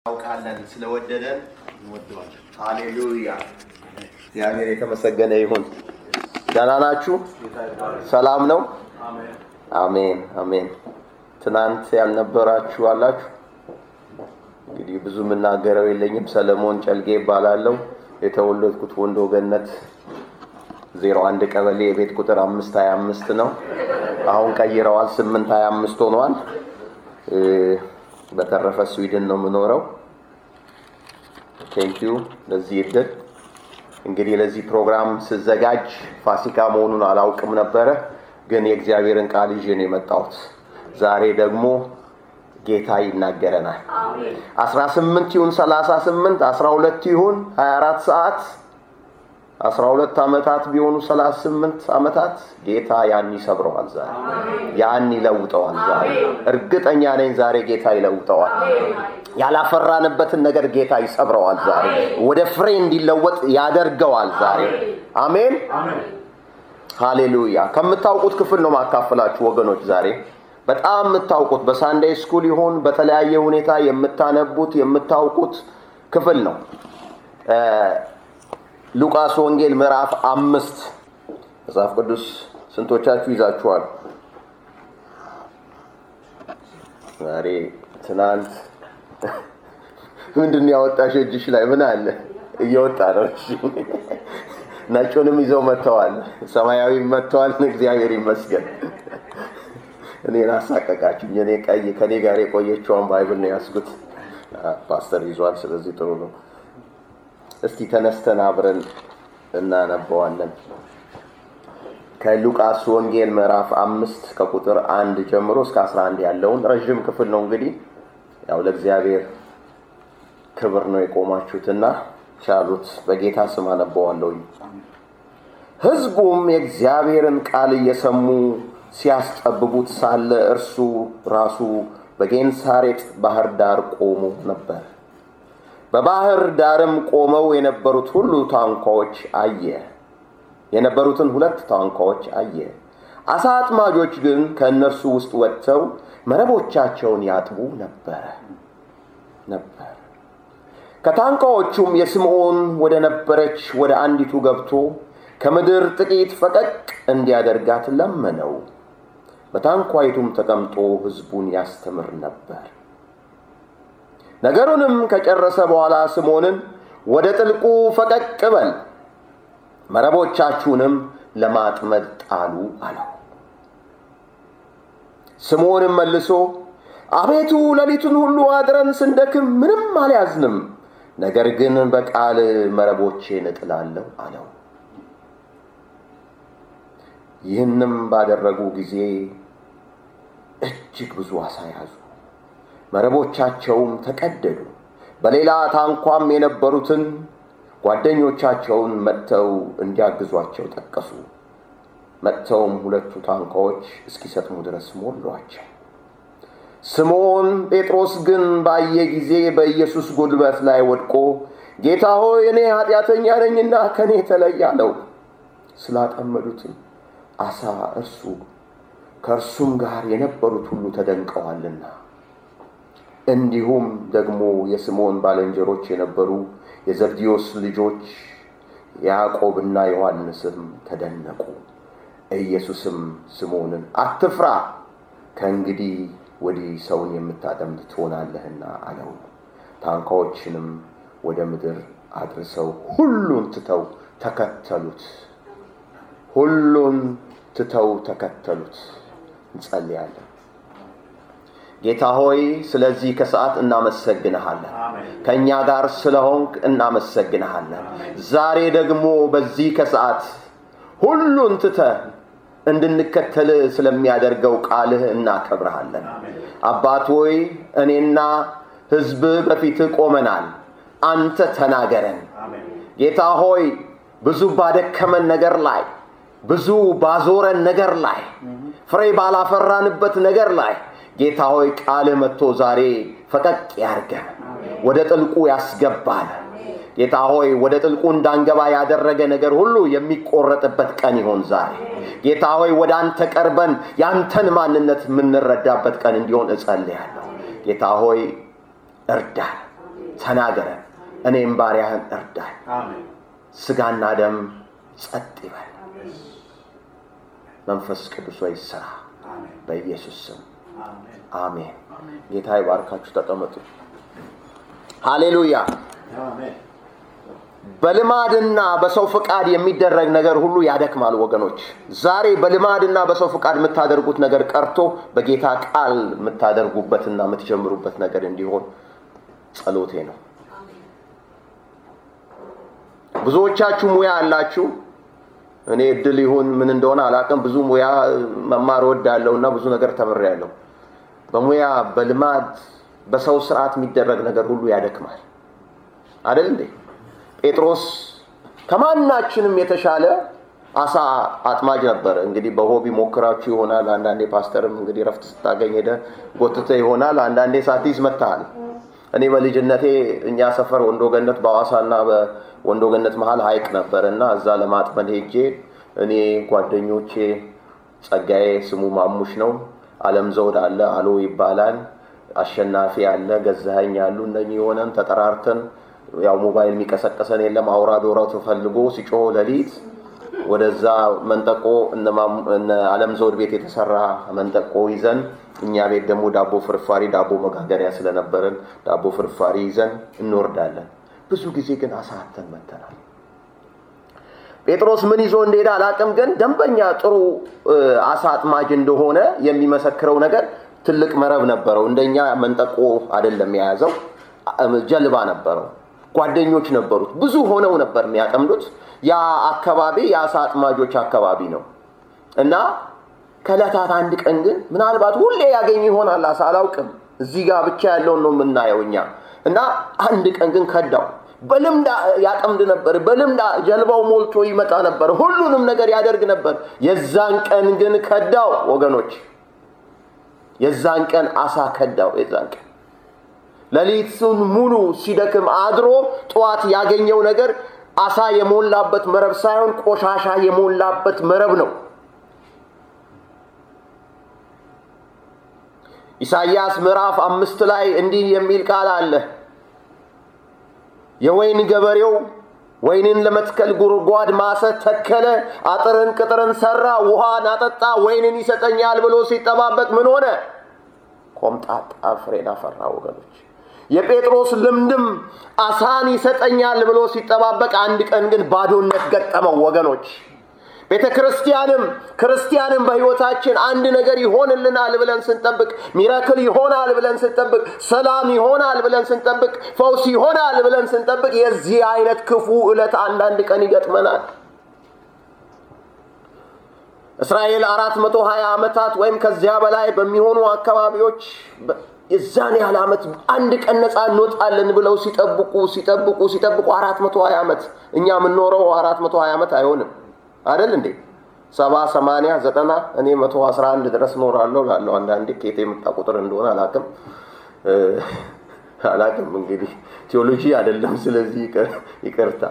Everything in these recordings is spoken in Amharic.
እናውቃለን ስለወደደን እንወደዋለን። ሃሌሉያ! እግዚአብሔር የተመሰገነ ይሁን። ደህና ናችሁ? ሰላም ነው? አሜን አሜን። ትናንት ያልነበራችሁ አላችሁ? እንግዲህ ብዙ የምናገረው የለኝም። ሰለሞን ጨልጌ ይባላለሁ። የተወለድኩት ወንዶ ገነት ዜሮ አንድ ቀበሌ የቤት ቁጥር አምስት ሀያ አምስት ነው። አሁን ቀይረዋል፣ ስምንት ሀያ አምስት ሆኗል። በተረፈ ስዊድን ነው የምኖረው። ቴንኪዩ ለዚህ እድል። እንግዲህ ለዚህ ፕሮግራም ስዘጋጅ ፋሲካ መሆኑን አላውቅም ነበረ፣ ግን የእግዚአብሔርን ቃል ይዤ ነው የመጣሁት። ዛሬ ደግሞ ጌታ ይናገረናል። አስራ ስምንት ይሁን ሰላሳ ስምንት አስራ ሁለት ይሁን ሀያ አራት ሰዓት አስራ ሁለት ዓመታት ቢሆኑ ሰላሳ ስምንት ዓመታት ጌታ ያን ይሰብረዋል። ዛሬ ያን ይለውጠዋል። ዛሬ እርግጠኛ ነኝ ዛሬ ጌታ ይለውጠዋል። ያላፈራንበትን ነገር ጌታ ይሰብረዋል። ዛሬ ወደ ፍሬ እንዲለወጥ ያደርገዋል። ዛሬ አሜን፣ ሃሌሉያ። ከምታውቁት ክፍል ነው ማካፈላችሁ ወገኖች። ዛሬ በጣም የምታውቁት በሳንዴይ ስኩል ይሁን በተለያየ ሁኔታ የምታነቡት የምታውቁት ክፍል ነው። ሉቃስ ወንጌል ምዕራፍ አምስት መጽሐፍ ቅዱስ ስንቶቻችሁ ይዛችኋል? ዛሬ ትናንት ምንድን ያወጣሽ እጅሽ ላይ ምን አለ? እየወጣ ነው። ነጩንም ይዘው መጥተዋል፣ ሰማያዊ መጥተዋል። እግዚአብሔር ይመስገን። እኔን አሳቀቃችሁኝ። እኔ ቀይ ከኔ ጋር የቆየችውን ባይብል ነው ያስኩት። ፓስተር ይዟል። ስለዚህ ጥሩ ነው። እስቲ ተነስተን አብረን እናነበዋለን። ከሉቃስ ወንጌል ምዕራፍ አምስት ከቁጥር አንድ ጀምሮ እስከ አስራ አንድ ያለውን ረዥም ክፍል ነው። እንግዲህ ያው ለእግዚአብሔር ክብር ነው የቆማችሁትና ቻሉት። በጌታ ስም አነበዋለሁኝ። ሕዝቡም የእግዚአብሔርን ቃል እየሰሙ ሲያስጠብቡት ሳለ እርሱ ራሱ በጌንሳሬጥ ባህር ዳር ቆሞ ነበር። በባህር ዳርም ቆመው የነበሩት ሁሉ ታንኳዎች አየ የነበሩትን ሁለት ታንኳዎች አየ። አሳ አጥማጆች ግን ከእነርሱ ውስጥ ወጥተው መረቦቻቸውን ያጥቡ ነበረ ነበር። ከታንኳዎቹም የስምዖን ወደ ነበረች ወደ አንዲቱ ገብቶ ከምድር ጥቂት ፈቀቅ እንዲያደርጋት ለመነው። በታንኳይቱም ተቀምጦ ሕዝቡን ያስተምር ነበር። ነገሩንም ከጨረሰ በኋላ ስምዖንን ወደ ጥልቁ ፈቀቅ በል መረቦቻችሁንም ለማጥመድ ጣሉ አለው። ስምዖንም መልሶ አቤቱ ሌሊቱን ሁሉ አድረን ስንደክም ምንም አልያዝንም፣ ነገር ግን በቃል መረቦቼን እጥላለሁ አለው። ይህንም ባደረጉ ጊዜ እጅግ ብዙ አሳ ያዙ። መረቦቻቸውም ተቀደዱ። በሌላ ታንኳም የነበሩትን ጓደኞቻቸውን መጥተው እንዲያግዟቸው ጠቀሱ። መጥተውም ሁለቱ ታንኳዎች እስኪሰጥሙ ድረስ ሞሏቸው። ስምዖን ጴጥሮስ ግን ባየ ጊዜ በኢየሱስ ጉልበት ላይ ወድቆ ጌታ ሆይ እኔ ኃጢአተኛ ነኝና ከእኔ ተለይ አለው። ስላጠመዱትም አሳ እርሱ ከእርሱም ጋር የነበሩት ሁሉ ተደንቀዋልና እንዲሁም ደግሞ የስምዖን ባልንጀሮች የነበሩ የዘብዴዎስ ልጆች ያዕቆብና ዮሐንስም ተደነቁ። ኢየሱስም ስምዖንን አትፍራ፣ ከእንግዲህ ወዲህ ሰውን የምታጠምድ ትሆናለህና አለው። ታንኳዎችንም ወደ ምድር አድርሰው ሁሉን ትተው ተከተሉት። ሁሉን ትተው ተከተሉት። እንጸልያለን። ጌታ ሆይ ስለዚህ ከሰዓት እናመሰግንሃለን። ከእኛ ጋር ስለሆንክ እናመሰግንሃለን። ዛሬ ደግሞ በዚህ ከሰዓት ሁሉን ትተህ እንድንከተል ስለሚያደርገው ቃልህ እናከብረሃለን። አባት ሆይ እኔና ሕዝብ በፊትህ ቆመናል። አንተ ተናገረን። ጌታ ሆይ ብዙ ባደከመን ነገር ላይ ብዙ ባዞረን ነገር ላይ ፍሬ ባላፈራንበት ነገር ላይ ጌታ ሆይ ቃልህ መጥቶ ዛሬ ፈቀቅ ያርገን፣ ወደ ጥልቁ ያስገባል። ጌታ ሆይ ወደ ጥልቁ እንዳንገባ ያደረገ ነገር ሁሉ የሚቆረጥበት ቀን ይሆን ዛሬ። ጌታ ሆይ ወደ አንተ ቀርበን ያንተን ማንነት የምንረዳበት ቀን እንዲሆን እጸልያለሁ። ጌታ ሆይ እርዳን። ተናገረን፣ እኔም ባሪያህን እርዳኝ። Amen. ስጋና ደም ጸጥ ይበል። መንፈስ ቅዱስ ወይ ስራ Amen. በኢየሱስ ስም Amen. አሜን። ጌታ ይባርካችሁ። ተቀመጡ። ሃሌሉያ። Amen. በልማድና በሰው ፍቃድ የሚደረግ ነገር ሁሉ ያደክማል ወገኖች። ዛሬ በልማድና በሰው ፍቃድ የምታደርጉት ነገር ቀርቶ በጌታ ቃል የምታደርጉበትና የምትጀምሩበት ነገር እንዲሆን ጸሎቴ ነው። ብዙዎቻችሁ ሙያ አላችሁ። እኔ እድል ይሁን ምን እንደሆነ አላውቅም። ብዙ ሙያ መማር እወዳለሁ እና ብዙ ነገር ተምሬያለሁ። በሙያ በልማድ በሰው ስርዓት የሚደረግ ነገር ሁሉ ያደክማል አይደል እንዴ? ጴጥሮስ ከማናችንም የተሻለ አሳ አጥማጅ ነበር። እንግዲህ በሆቢ ሞክራችሁ ይሆናል። አንዳንዴ ፓስተርም እንግዲህ ረፍት ስታገኝ ሄደ ጎትተ ይሆናል። አንዳንዴ ሳትይዝ መታሃል። እኔ በልጅነቴ እኛ ሰፈር ወንዶ ገነት በሐዋሳና በወንዶ ገነት መሀል ሀይቅ ነበር እና እዛ ለማጥመድ ሄጄ እኔ ጓደኞቼ ጸጋዬ ስሙ ማሙሽ ነው፣ አለም ዘውድ አለ አሎ ይባላል፣ አሸናፊ አለ፣ ገዛኸኝ አሉ። እነኚህ የሆነን ተጠራርተን ያው ሞባይል የሚቀሰቀሰን የለም። አውራ ዶራው ተፈልጎ ሲጮህ ሌሊት ወደዛ መንጠቆ እነ ማሙ- እነ አለም ዘውድ ቤት የተሰራ መንጠቆ ይዘን እኛ ቤት ደግሞ ዳቦ ፍርፋሪ ዳቦ መጋገሪያ ስለነበረን ዳቦ ፍርፋሪ ይዘን እንወርዳለን። ብዙ ጊዜ ግን አሳተን መተናል። ጴጥሮስ ምን ይዞ እንደሄደ አላቅም፣ ግን ደንበኛ ጥሩ እ፣ አሳ አጥማጅ እንደሆነ የሚመሰክረው ነገር ትልቅ መረብ ነበረው። እንደኛ መንጠቆ አይደለም የያዘው፣ አ- ጀልባ ነበረው። ጓደኞች ነበሩት። ብዙ ሆነው ነበር የሚያጠምዱት። ያ አካባቢ የአሳ አጥማጆች አካባቢ ነው እና ከዕለታት አንድ ቀን ግን ምናልባት ሁሌ ያገኝ ይሆናል አሳ አላውቅም። እዚህ ጋር ብቻ ያለውን ነው የምናየው እኛ እና አንድ ቀን ግን ከዳው። በልምድ ያጠምድ ነበር። በልምድ ጀልባው ሞልቶ ይመጣ ነበር። ሁሉንም ነገር ያደርግ ነበር። የዛን ቀን ግን ከዳው ወገኖች፣ የዛን ቀን አሳ ከዳው። የዛን ቀን ሌሊቱን ሙሉ ሲደክም አድሮ ጠዋት ያገኘው ነገር አሳ የሞላበት መረብ ሳይሆን ቆሻሻ የሞላበት መረብ ነው። ኢሳይያስ ምዕራፍ አምስት ላይ እንዲህ የሚል ቃል አለ። የወይን ገበሬው ወይንን ለመትከል ጉድጓድ ማሰ፣ ተከለ፣ አጥርን ቅጥርን ሰራ፣ ውሃን አጠጣ፣ ወይንን ይሰጠኛል ብሎ ሲጠባበቅ ምን ሆነ? ኮምጣጣ ፍሬን አፈራ። ወገኖች የጴጥሮስ ልምድም አሳን ይሰጠኛል ብሎ ሲጠባበቅ አንድ ቀን ግን ባዶነት ገጠመው። ወገኖች ቤተ ክርስቲያንም ክርስቲያንም በሕይወታችን አንድ ነገር ይሆንልናል ብለን ስንጠብቅ፣ ሚራክል ይሆናል ብለን ስንጠብቅ፣ ሰላም ይሆናል ብለን ስንጠብቅ፣ ፈውስ ይሆናል ብለን ስንጠብቅ የዚህ አይነት ክፉ ዕለት አንዳንድ ቀን ይገጥመናል። እስራኤል አራት መቶ ሀያ ዓመታት ወይም ከዚያ በላይ በሚሆኑ አካባቢዎች የዛን ያህል ዓመት አንድ ቀን ነፃ እንወጣለን ብለው ሲጠብቁ ሲጠብቁ ሲጠብቁ አራት መቶ ሀያ ዓመት እኛ የምንኖረው አራት መቶ ሀያ ዓመት አይሆንም አይደል እንዴ? ሰባ ሰማንያ ዘጠና እኔ መቶ አስራ አንድ ድረስ ኖራለሁ ላለው አንዳንዴ ከየት የመጣ ቁጥር እንደሆነ አላቅም አላቅም። እንግዲህ ቴዎሎጂ አይደለም፣ ስለዚህ ይቅርታ።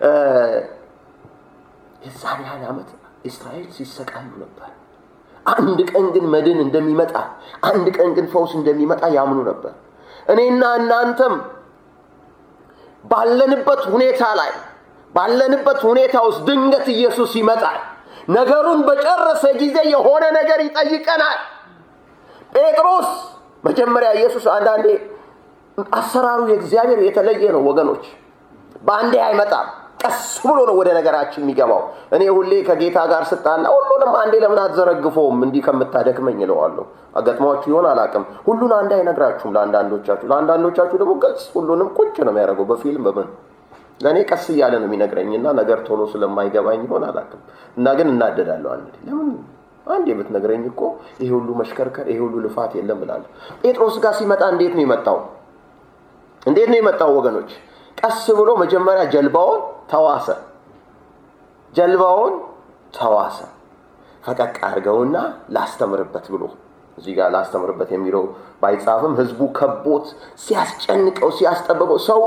የዛን ያህል ዓመት እስራኤል ሲሰቃዩ ነበር። አንድ ቀን ግን መድን እንደሚመጣ፣ አንድ ቀን ግን ፈውስ እንደሚመጣ ያምኑ ነበር። እኔና እናንተም ባለንበት ሁኔታ ላይ ባለንበት ሁኔታ ውስጥ ድንገት ኢየሱስ ይመጣል። ነገሩን በጨረሰ ጊዜ የሆነ ነገር ይጠይቀናል። ጴጥሮስ መጀመሪያ ኢየሱስ አንዳንዴ አሰራሩ የእግዚአብሔር የተለየ ነው ወገኖች። በአንዴ አይመጣም። ቀስ ብሎ ነው ወደ ነገራችን የሚገባው። እኔ ሁሌ ከጌታ ጋር ስጣላ ሁሉንም አንዴ ለምን አትዘረግፈውም እንዲህ ከምታደክመኝ እለዋለሁ። አገጥሟችሁ ይሆን አላውቅም። ሁሉን አንዴ አይነግራችሁም ለአንዳንዶቻችሁ። ለአንዳንዶቻችሁ ደግሞ ገጽ ሁሉንም ቁጭ ነው የሚያደርገው በፊልም በምን ለእኔ ቀስ እያለ ነው የሚነግረኝና ነገር ቶሎ ስለማይገባኝ ይሆን አላውቅም። እና ግን እናደዳለሁ። አንዴ ለምን አንዴ ብትነግረኝ እኮ ይሄ ሁሉ መሽከርከር ይሄ ሁሉ ልፋት የለም እላለሁ። ጴጥሮስ ጋር ሲመጣ እንዴት ነው የመጣው? እንዴት ነው የመጣው ወገኖች? ቀስ ብሎ መጀመሪያ ጀልባውን ተዋሰ። ጀልባውን ተዋሰ። ፈቀቅ አድርገውና ላስተምርበት ብሎ እዚህ ጋር ላስተምርበት የሚለው ባይጻፍም ህዝቡ ከቦት ሲያስጨንቀው ሲያስጠብበው ሰው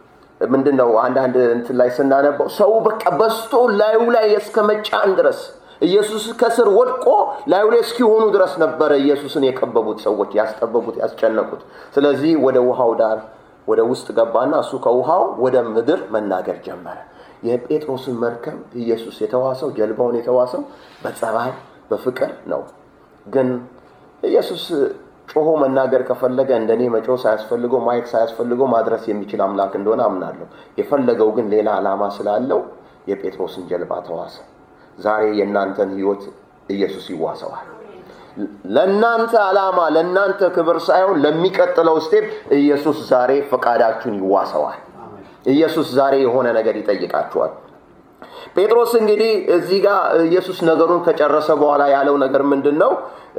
ምንድን ነው አንዳንድ እንትን ላይ ስናነበው ሰው በቃ በስቶ ላዩ ላይ እስከ መጫን ድረስ ኢየሱስ ከስር ወድቆ ላዩ ላይ እስኪሆኑ ድረስ ነበረ ኢየሱስን የከበቡት ሰዎች ያስጠበቡት፣ ያስጨነቁት። ስለዚህ ወደ ውሃው ዳር ወደ ውስጥ ገባና እሱ ከውሃው ወደ ምድር መናገር ጀመረ። የጴጥሮስን መርከብ ኢየሱስ የተዋሰው ጀልባውን የተዋሰው በጸባይ በፍቅር ነው። ግን ኢየሱስ ጮሆ መናገር ከፈለገ እንደኔ መጮህ ሳያስፈልገው ማየት ሳያስፈልገው ማድረስ የሚችል አምላክ እንደሆነ አምናለሁ። የፈለገው ግን ሌላ ዓላማ ስላለው የጴጥሮስን ጀልባ ተዋሰ። ዛሬ የእናንተን ሕይወት ኢየሱስ ይዋሰዋል። ለእናንተ ዓላማ ለእናንተ ክብር ሳይሆን ለሚቀጥለው ስቴፕ ኢየሱስ ዛሬ ፈቃዳችሁን ይዋሰዋል። ኢየሱስ ዛሬ የሆነ ነገር ይጠይቃችኋል። ጴጥሮስ እንግዲህ እዚህ ጋር ኢየሱስ ነገሩን ከጨረሰ በኋላ ያለው ነገር ምንድን ነው?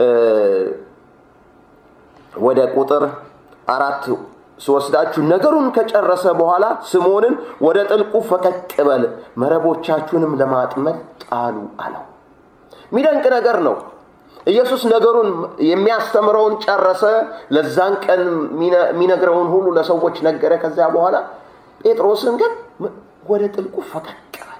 ወደ ቁጥር አራት ስወስዳችሁ ነገሩን ከጨረሰ በኋላ ስምዖንን ወደ ጥልቁ ፈቀቅ በል መረቦቻችሁንም ለማጥመድ ጣሉ አለው። የሚደንቅ ነገር ነው። ኢየሱስ ነገሩን የሚያስተምረውን ጨረሰ። ለዛን ቀን የሚነግረውን ሁሉ ለሰዎች ነገረ። ከዚያ በኋላ ጴጥሮስን ግን ወደ ጥልቁ ፈቀቅ በል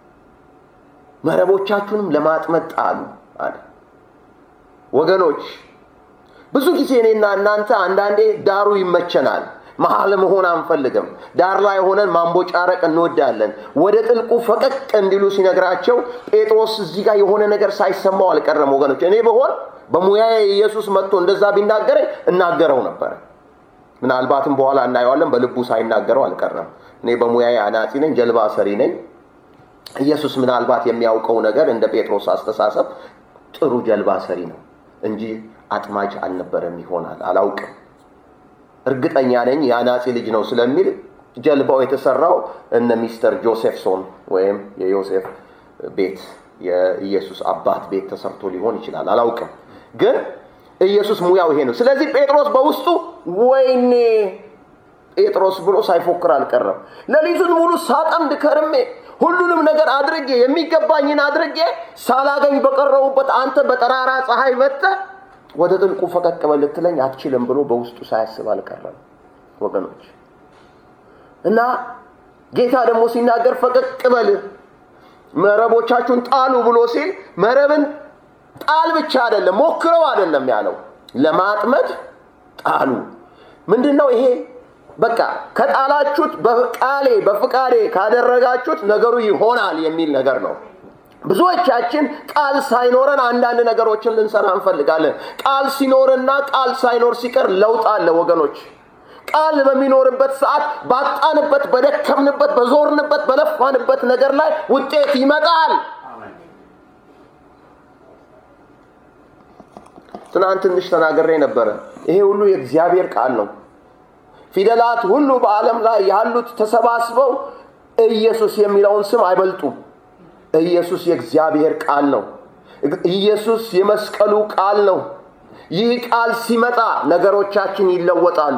መረቦቻችሁንም ለማጥመድ ጣሉ አለ። ወገኖች ብዙ ጊዜ እኔና እናንተ አንዳንዴ ዳሩ ይመቸናል። መሀል መሆን አንፈልግም። ዳር ላይ ሆነን ማንቦጫረቅ እንወዳለን። ወደ ጥልቁ ፈቀቅ እንዲሉ ሲነግራቸው ጴጥሮስ እዚህ ጋር የሆነ ነገር ሳይሰማው አልቀረም። ወገኖች እኔ በሆን በሙያዬ ኢየሱስ መጥቶ እንደዛ ቢናገረኝ እናገረው ነበር። ምናልባትም በኋላ እናየዋለን። በልቡ ሳይናገረው አልቀረም። እኔ በሙያዬ አናጺ ነኝ፣ ጀልባ ሰሪ ነኝ። ኢየሱስ ምናልባት የሚያውቀው ነገር እንደ ጴጥሮስ አስተሳሰብ ጥሩ ጀልባ ሰሪ ነው እንጂ አጥማጅ አልነበረም ይሆናል። አላውቅም። እርግጠኛ ነኝ የአናጺ ልጅ ነው ስለሚል ጀልባው የተሰራው እነ ሚስተር ጆሴፍሶን ወይም የዮሴፍ ቤት የኢየሱስ አባት ቤት ተሰርቶ ሊሆን ይችላል። አላውቅም። ግን ኢየሱስ ሙያው ይሄ ነው። ስለዚህ ጴጥሮስ በውስጡ ወይኔ ጴጥሮስ ብሎ ሳይፎክር አልቀረም። ሌሊቱን ሙሉ ሳጠምድ ከርሜ ሁሉንም ነገር አድርጌ የሚገባኝን አድርጌ ሳላገኝ በቀረቡበት አንተ በጠራራ ፀሐይ መጥተህ ወደ ጥልቁ ፈቀቅ በል ልትለኝ አትችልም ብሎ በውስጡ ሳያስብ አልቀረም ወገኖች። እና ጌታ ደግሞ ሲናገር ፈቀቅ በል መረቦቻችሁን ጣሉ ብሎ ሲል መረብን ጣል ብቻ አይደለም፣ ሞክረው አይደለም ያለው፣ ለማጥመድ ጣሉ። ምንድን ነው ይሄ? በቃ ከጣላችሁት በቃሌ በፍቃዴ ካደረጋችሁት ነገሩ ይሆናል የሚል ነገር ነው። ብዙዎቻችን ቃል ሳይኖረን አንዳንድ ነገሮችን ልንሰራ እንፈልጋለን። ቃል ሲኖርና ቃል ሳይኖር ሲቀር ለውጥ አለ ወገኖች። ቃል በሚኖርበት ሰዓት ባጣንበት፣ በደከምንበት፣ በዞርንበት፣ በለፋንበት ነገር ላይ ውጤት ይመጣል። ትናንት ትንሽ ተናግሬ ነበረ። ይሄ ሁሉ የእግዚአብሔር ቃል ነው። ፊደላት ሁሉ በዓለም ላይ ያሉት ተሰባስበው ኢየሱስ የሚለውን ስም አይበልጡም። ኢየሱስ የእግዚአብሔር ቃል ነው። ኢየሱስ የመስቀሉ ቃል ነው። ይህ ቃል ሲመጣ ነገሮቻችን ይለወጣሉ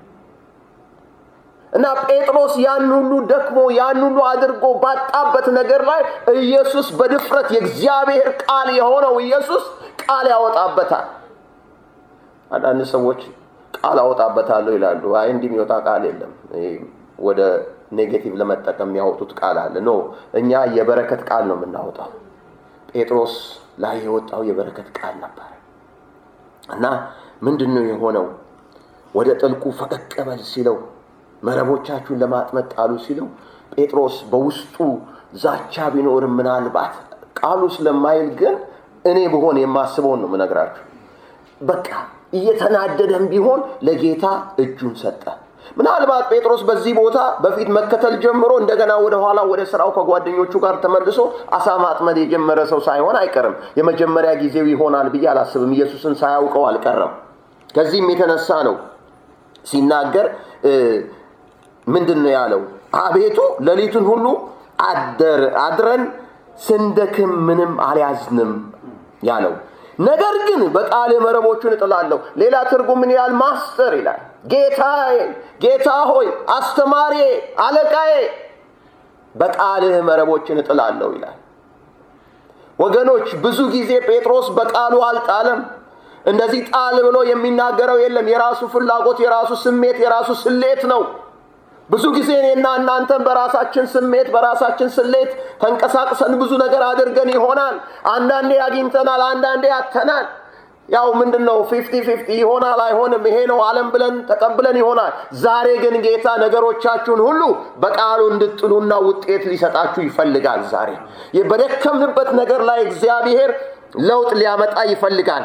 እና ጴጥሮስ ያን ሁሉ ደክሞ ያን ሁሉ አድርጎ ባጣበት ነገር ላይ ኢየሱስ በድፍረት የእግዚአብሔር ቃል የሆነው ኢየሱስ ቃል ያወጣበታል። አንዳንድ ሰዎች ቃል አወጣበታለሁ ይላሉ። አይ እንዲህ የሚወጣ ቃል የለም። ወደ ኔጌቲቭ ለመጠቀም የሚያወጡት ቃል አለ። ኖ እኛ የበረከት ቃል ነው የምናወጣው። ጴጥሮስ ላይ የወጣው የበረከት ቃል ነበር እና ምንድን ነው የሆነው? ወደ ጥልቁ ፈቀቅ በል ሲለው፣ መረቦቻችሁን ለማጥመድ ጣሉ ሲለው፣ ጴጥሮስ በውስጡ ዛቻ ቢኖርም ምናልባት ቃሉ ስለማይል ግን እኔ ብሆን የማስበውን ነው የምነግራችሁ። በቃ እየተናደደም ቢሆን ለጌታ እጁን ሰጠ። ምናልባት ጴጥሮስ በዚህ ቦታ በፊት መከተል ጀምሮ እንደገና ወደ ኋላ ወደ ስራው ከጓደኞቹ ጋር ተመልሶ አሳ ማጥመድ የጀመረ ሰው ሳይሆን አይቀርም። የመጀመሪያ ጊዜው ይሆናል ብዬ አላስብም። ኢየሱስን ሳያውቀው አልቀረም። ከዚህም የተነሳ ነው ሲናገር ምንድን ነው ያለው? አቤቱ ሌሊቱን ሁሉ አድረን ስንደክም ምንም አልያዝንም ያለው ነገር ግን በቃል መረቦቹን እጥላለሁ። ሌላ ትርጉም ምን ይላል? ማስተር ይላል። ጌታዬ፣ ጌታ ሆይ፣ አስተማሪ፣ አለቃዬ በቃልህ መረቦችን እጥላለሁ ይላል። ወገኖች ብዙ ጊዜ ጴጥሮስ በቃሉ አልጣለም። እንደዚህ ጣል ብሎ የሚናገረው የለም። የራሱ ፍላጎት፣ የራሱ ስሜት፣ የራሱ ስሌት ነው። ብዙ ጊዜ እኔና እናንተን በራሳችን ስሜት በራሳችን ስሌት ተንቀሳቅሰን ብዙ ነገር አድርገን ይሆናል። አንዳንዴ አግኝተናል፣ አንዳንዴ አተናል። ያው ምንድን ነው ፊፍቲ ፊፍቲ ይሆናል አይሆንም፣ ይሄ ነው ዓለም ብለን ተቀብለን ይሆናል። ዛሬ ግን ጌታ ነገሮቻችሁን ሁሉ በቃሉ እንድጥሉና ውጤት ሊሰጣችሁ ይፈልጋል። ዛሬ በደከምንበት ነገር ላይ እግዚአብሔር ለውጥ ሊያመጣ ይፈልጋል።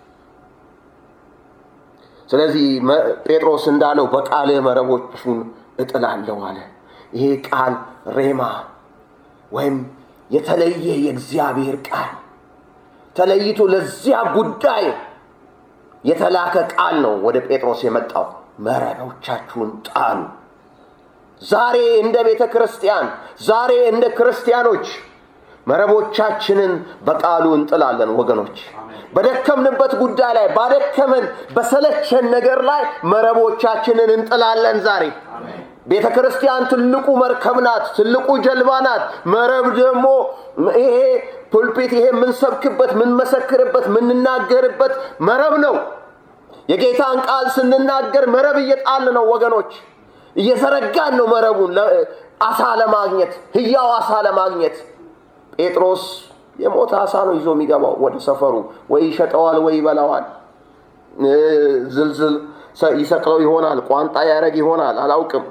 ስለዚህ ጴጥሮስ እንዳለው በቃል መረቦቹን እጥላለሁ አለ። ይሄ ቃል ሬማ ወይም የተለየ የእግዚአብሔር ቃል ተለይቶ ለዚያ ጉዳይ የተላከ ቃል ነው ወደ ጴጥሮስ የመጣው። መረቦቻችሁን ጣሉ። ዛሬ እንደ ቤተ ክርስቲያን፣ ዛሬ እንደ ክርስቲያኖች መረቦቻችንን በቃሉ እንጥላለን ወገኖች። በደከምንበት ጉዳይ ላይ ባደከመን በሰለቸን ነገር ላይ መረቦቻችንን እንጥላለን ዛሬ። ቤተ ክርስቲያን ትልቁ መርከብ ናት፣ ትልቁ ጀልባ ናት። መረብ ደግሞ ይሄ ፑልፒት፣ ይሄ የምንሰብክበት፣ የምንመሰክርበት፣ የምንናገርበት መረብ ነው። የጌታን ቃል ስንናገር መረብ እየጣል ነው ወገኖች፣ እየዘረጋን ነው መረቡን አሳ ለማግኘት ህያው አሳ ለማግኘት ጴጥሮስ የሞተ አሳ ነው ይዞ የሚገባው ወደ ሰፈሩ። ወይ ይሸጠዋል፣ ወይ ይበላዋል። ዝልዝል ይሰቅለው ይሆናል፣ ቋንጣ ያደረግ ይሆናል፣ አላውቅም።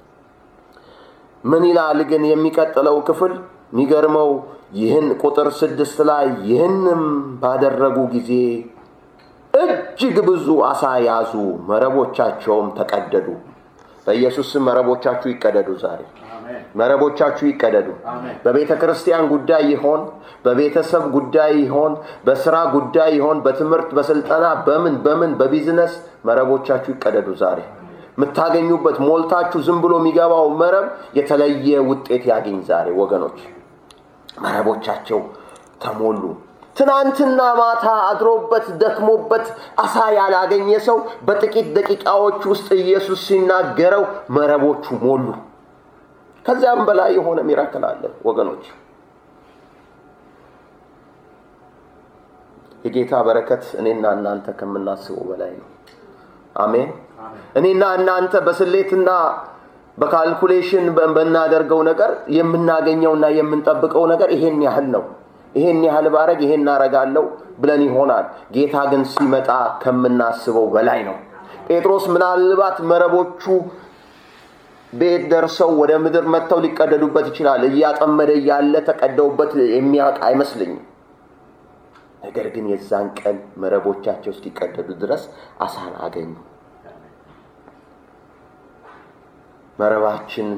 ምን ይላል ግን የሚቀጥለው ክፍል የሚገርመው ይህን ቁጥር ስድስት ላይ ይህንም ባደረጉ ጊዜ እጅግ ብዙ አሳ ያዙ፣ መረቦቻቸውም ተቀደዱ። በኢየሱስ ስም መረቦቻችሁ ይቀደዱ ዛሬ መረቦቻችሁ ይቀደዱ። በቤተ ክርስቲያን ጉዳይ ይሆን፣ በቤተሰብ ጉዳይ ይሆን፣ በስራ ጉዳይ ይሆን፣ በትምህርት በስልጠና በምን በምን በቢዝነስ መረቦቻችሁ ይቀደዱ ዛሬ። የምታገኙበት ሞልታችሁ ዝም ብሎ የሚገባው መረብ የተለየ ውጤት ያገኝ ዛሬ ወገኖች። መረቦቻቸው ተሞሉ። ትናንትና ማታ አድሮበት ደክሞበት አሳ ያላገኘ ሰው በጥቂት ደቂቃዎች ውስጥ ኢየሱስ ሲናገረው መረቦቹ ሞሉ። ከዚያም በላይ የሆነ ሚራክል አለ ወገኖች። የጌታ በረከት እኔና እናንተ ከምናስበው በላይ ነው። አሜን። እኔና እናንተ በስሌትና በካልኩሌሽን በምናደርገው ነገር የምናገኘውና የምንጠብቀው ነገር ይሄን ያህል ነው። ይሄን ያህል ባረግ ይሄን እናረጋለሁ ብለን ይሆናል። ጌታ ግን ሲመጣ ከምናስበው በላይ ነው። ጴጥሮስ ምናልባት መረቦቹ ቤት ደርሰው ወደ ምድር መጥተው ሊቀደዱበት ይችላል። እያጠመደ እያለ ተቀደውበት የሚያውቅ አይመስልኝም። ነገር ግን የዛን ቀን መረቦቻቸው እስኪቀደዱ ድረስ አሳን አገኙ። መረባችን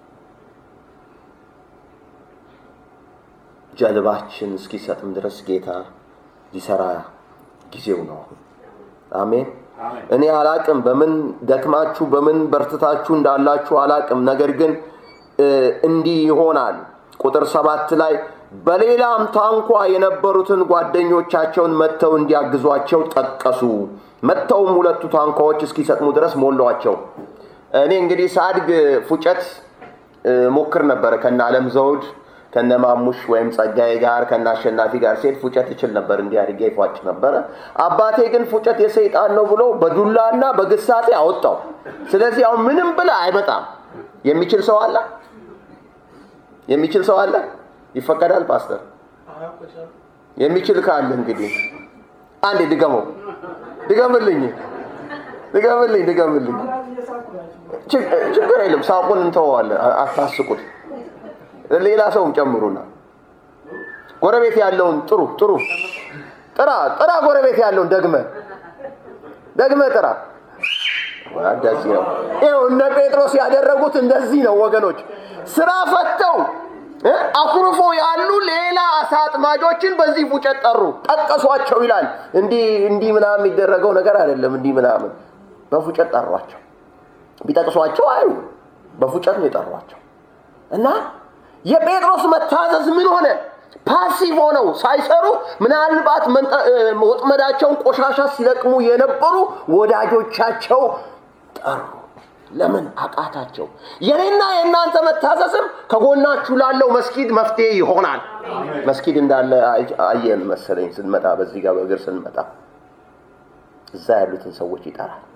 ጀልባችን እስኪሰጥም ድረስ ጌታ ሊሰራ ጊዜው ነው። አሜን። እኔ አላቅም በምን ደክማችሁ በምን በርትታችሁ እንዳላችሁ አላቅም። ነገር ግን እንዲህ ይሆናል። ቁጥር ሰባት ላይ በሌላም ታንኳ የነበሩትን ጓደኞቻቸውን መጥተው እንዲያግዟቸው ጠቀሱ። መጥተውም ሁለቱ ታንኳዎች እስኪሰጥሙ ድረስ ሞሏቸው። እኔ እንግዲህ ሳድግ ፉጨት ሞክር ነበረ ከነ አለም ዘውድ ከነ ማሙሽ ወይም ጸጋዬ ጋር ከነ አሸናፊ ጋር ሴት ፉጨት ይችል ነበር። እንዲህ አድርጌ ይፏጭ ነበረ። አባቴ ግን ፉጨት የሰይጣን ነው ብሎ በዱላና በግሳጼ አወጣው። ስለዚህ አሁን ምንም ብለ አይመጣም። የሚችል ሰው አለ? የሚችል ሰው አለ? ይፈቀዳል ፓስተር? የሚችል ካለ እንግዲህ አንዴ ድገመው፣ ድገምልኝ፣ ድገምልኝ፣ ድገምልኝ። ችግር የለም ሳቁን እንተወዋለን፣ አታስቁት። ሌላ ሰውም ጨምሩና ጎረቤት ያለውን ጥሩ ጥሩ ጥራ ጥራ ጎረቤት ያለውን ደግመ ደግመ ጥራ እንደዚህ ነው ይኸው እነ ጴጥሮስ ያደረጉት እንደዚህ ነው ወገኖች ስራ ፈተው አኩርፎ ያሉ ሌላ አሳ አጥማጆችን በዚህ ፉጨት ጠሩ ጠቀሷቸው ይላል እንዲህ እንዲህ ምናምን የሚደረገው ነገር አይደለም እንዲህ ምናምን በፉጨት ጠሯቸው ቢጠቅሷቸው አዩ በፉጨት ነው የጠሯቸው እና የጴጥሮስ መታዘዝ ምን ሆነ? ፓሲቭ ሆነው ሳይሰሩ ምናልባት ወጥመዳቸውን ቆሻሻ ሲለቅሙ የነበሩ ወዳጆቻቸው ጠሩ። ለምን አቃታቸው? የኔና የእናንተ መታዘዝም ከጎናችሁ ላለው መስጊድ መፍትሄ ይሆናል። መስጊድ እንዳለ አየን መሰለኝ ስንመጣ፣ በዚህ ጋር በእግር ስንመጣ እዛ ያሉትን ሰዎች ይጠራል።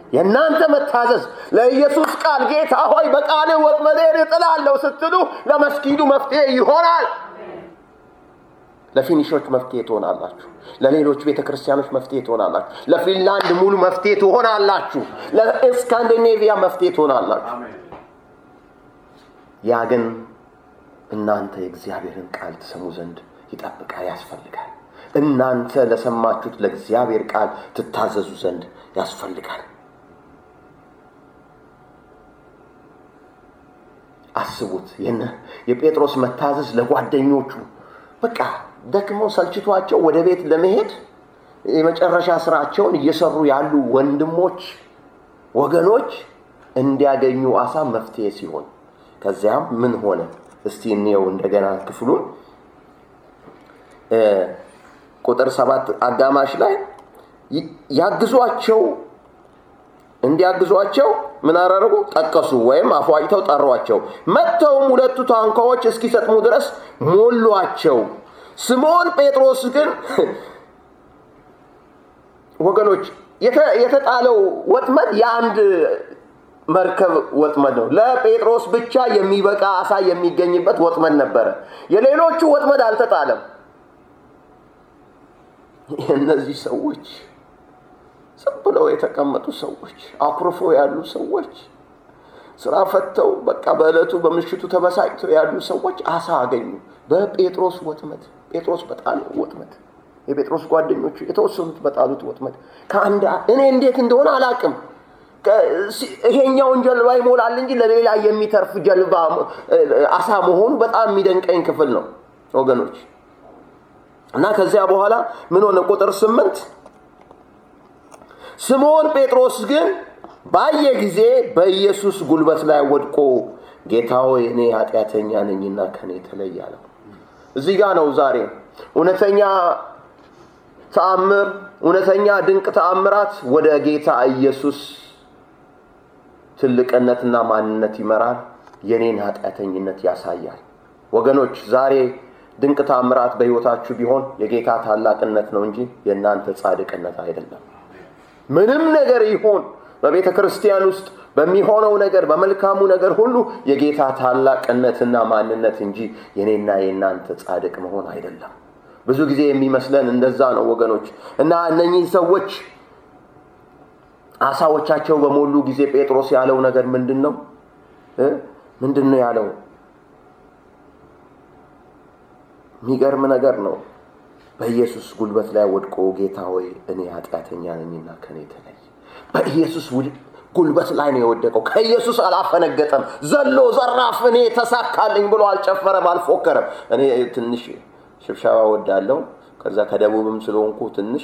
የእናንተ መታዘዝ ለኢየሱስ ቃል ጌታ ሆይ በቃል ወጥመዴን እጥላለሁ ስትሉ ለመስጊዱ መፍትሄ ይሆናል። ለፊኒሾች መፍትሄ ትሆናላችሁ። ለሌሎች ቤተ ክርስቲያኖች መፍትሄ ትሆናላችሁ። ለፊንላንድ ሙሉ መፍትሄ ትሆናላችሁ። ለስካንዲኔቪያ መፍትሄ ትሆናላችሁ። ያ ግን እናንተ የእግዚአብሔርን ቃል ትሰሙ ዘንድ ይጠብቃል፣ ያስፈልጋል። እናንተ ለሰማችሁት ለእግዚአብሔር ቃል ትታዘዙ ዘንድ ያስፈልጋል። አስቡት የጴጥሮስ መታዘዝ ለጓደኞቹ በቃ ደክሞ ሰልችቷቸው ወደ ቤት ለመሄድ የመጨረሻ ስራቸውን እየሰሩ ያሉ ወንድሞች ወገኖች እንዲያገኙ አሳ መፍትሄ ሲሆን ከዚያም ምን ሆነ? እስቲ እንየው እንደገና ክፍሉን ቁጥር ሰባት አጋማሽ ላይ ያግዟቸው እንዲያግዟቸው ምን አደረጉ? ጠቀሱ ወይም አፏጭተው ጠሯቸው። መጥተውም ሁለቱ ታንኳዎች እስኪሰጥሙ ድረስ ሞሏቸው። ስምዖን ጴጥሮስ ግን ወገኖች የተጣለው ወጥመድ የአንድ መርከብ ወጥመድ ነው። ለጴጥሮስ ብቻ የሚበቃ አሳ የሚገኝበት ወጥመድ ነበረ። የሌሎቹ ወጥመድ አልተጣለም። እነዚህ ሰዎች ዝም ብለው የተቀመጡ ሰዎች፣ አኩርፎ ያሉ ሰዎች፣ ስራ ፈተው በቃ በዕለቱ በምሽቱ ተበሳጭተው ያሉ ሰዎች አሳ አገኙ በጴጥሮስ ወጥመድ። ጴጥሮስ በጣለው ወጥመድ የጴጥሮስ ጓደኞቹ የተወሰኑት በጣሉት ወጥመድ ከአንድ እኔ እንዴት እንደሆነ አላቅም። ይሄኛውን ጀልባ ይሞላል እንጂ ለሌላ የሚተርፍ ጀልባ አሳ መሆኑ በጣም የሚደንቀኝ ክፍል ነው ወገኖች። እና ከዚያ በኋላ ምን ሆነ? ቁጥር ስምንት ስምዖን ጴጥሮስ ግን ባየ ጊዜ በኢየሱስ ጉልበት ላይ ወድቆ ጌታ ሆይ እኔ ኃጢአተኛ ነኝና ከኔ ተለይ አለው። እዚህ ጋ ነው ዛሬ እውነተኛ ተአምር፣ እውነተኛ ድንቅ ተአምራት ወደ ጌታ ኢየሱስ ትልቅነትና ማንነት ይመራል። የኔን ኃጢአተኝነት ያሳያል። ወገኖች ዛሬ ድንቅ ተአምራት በሕይወታችሁ ቢሆን የጌታ ታላቅነት ነው እንጂ የእናንተ ጻድቅነት አይደለም። ምንም ነገር ይሁን በቤተ ክርስቲያን ውስጥ በሚሆነው ነገር በመልካሙ ነገር ሁሉ የጌታ ታላቅነትና ማንነት እንጂ የኔና የእናንተ ጻድቅ መሆን አይደለም። ብዙ ጊዜ የሚመስለን እንደዛ ነው ወገኖች። እና እነኚህ ሰዎች አሳዎቻቸው በሞሉ ጊዜ ጴጥሮስ ያለው ነገር ምንድን ነው? ምንድን ነው ያለው? የሚገርም ነገር ነው። በኢየሱስ ጉልበት ላይ ወድቆ ጌታ ሆይ እኔ ኃጢአተኛ ነኝና ከኔ ተለይ። በኢየሱስ ጉልበት ላይ ነው የወደቀው። ከኢየሱስ አላፈነገጠም። ዘሎ ዘራፍ እኔ ተሳካልኝ ብሎ አልጨፈረም፣ አልፎከረም። እኔ ትንሽ ሽብሸባ ወዳለው ከዛ ከደቡብም ስለሆንኩ ትንሽ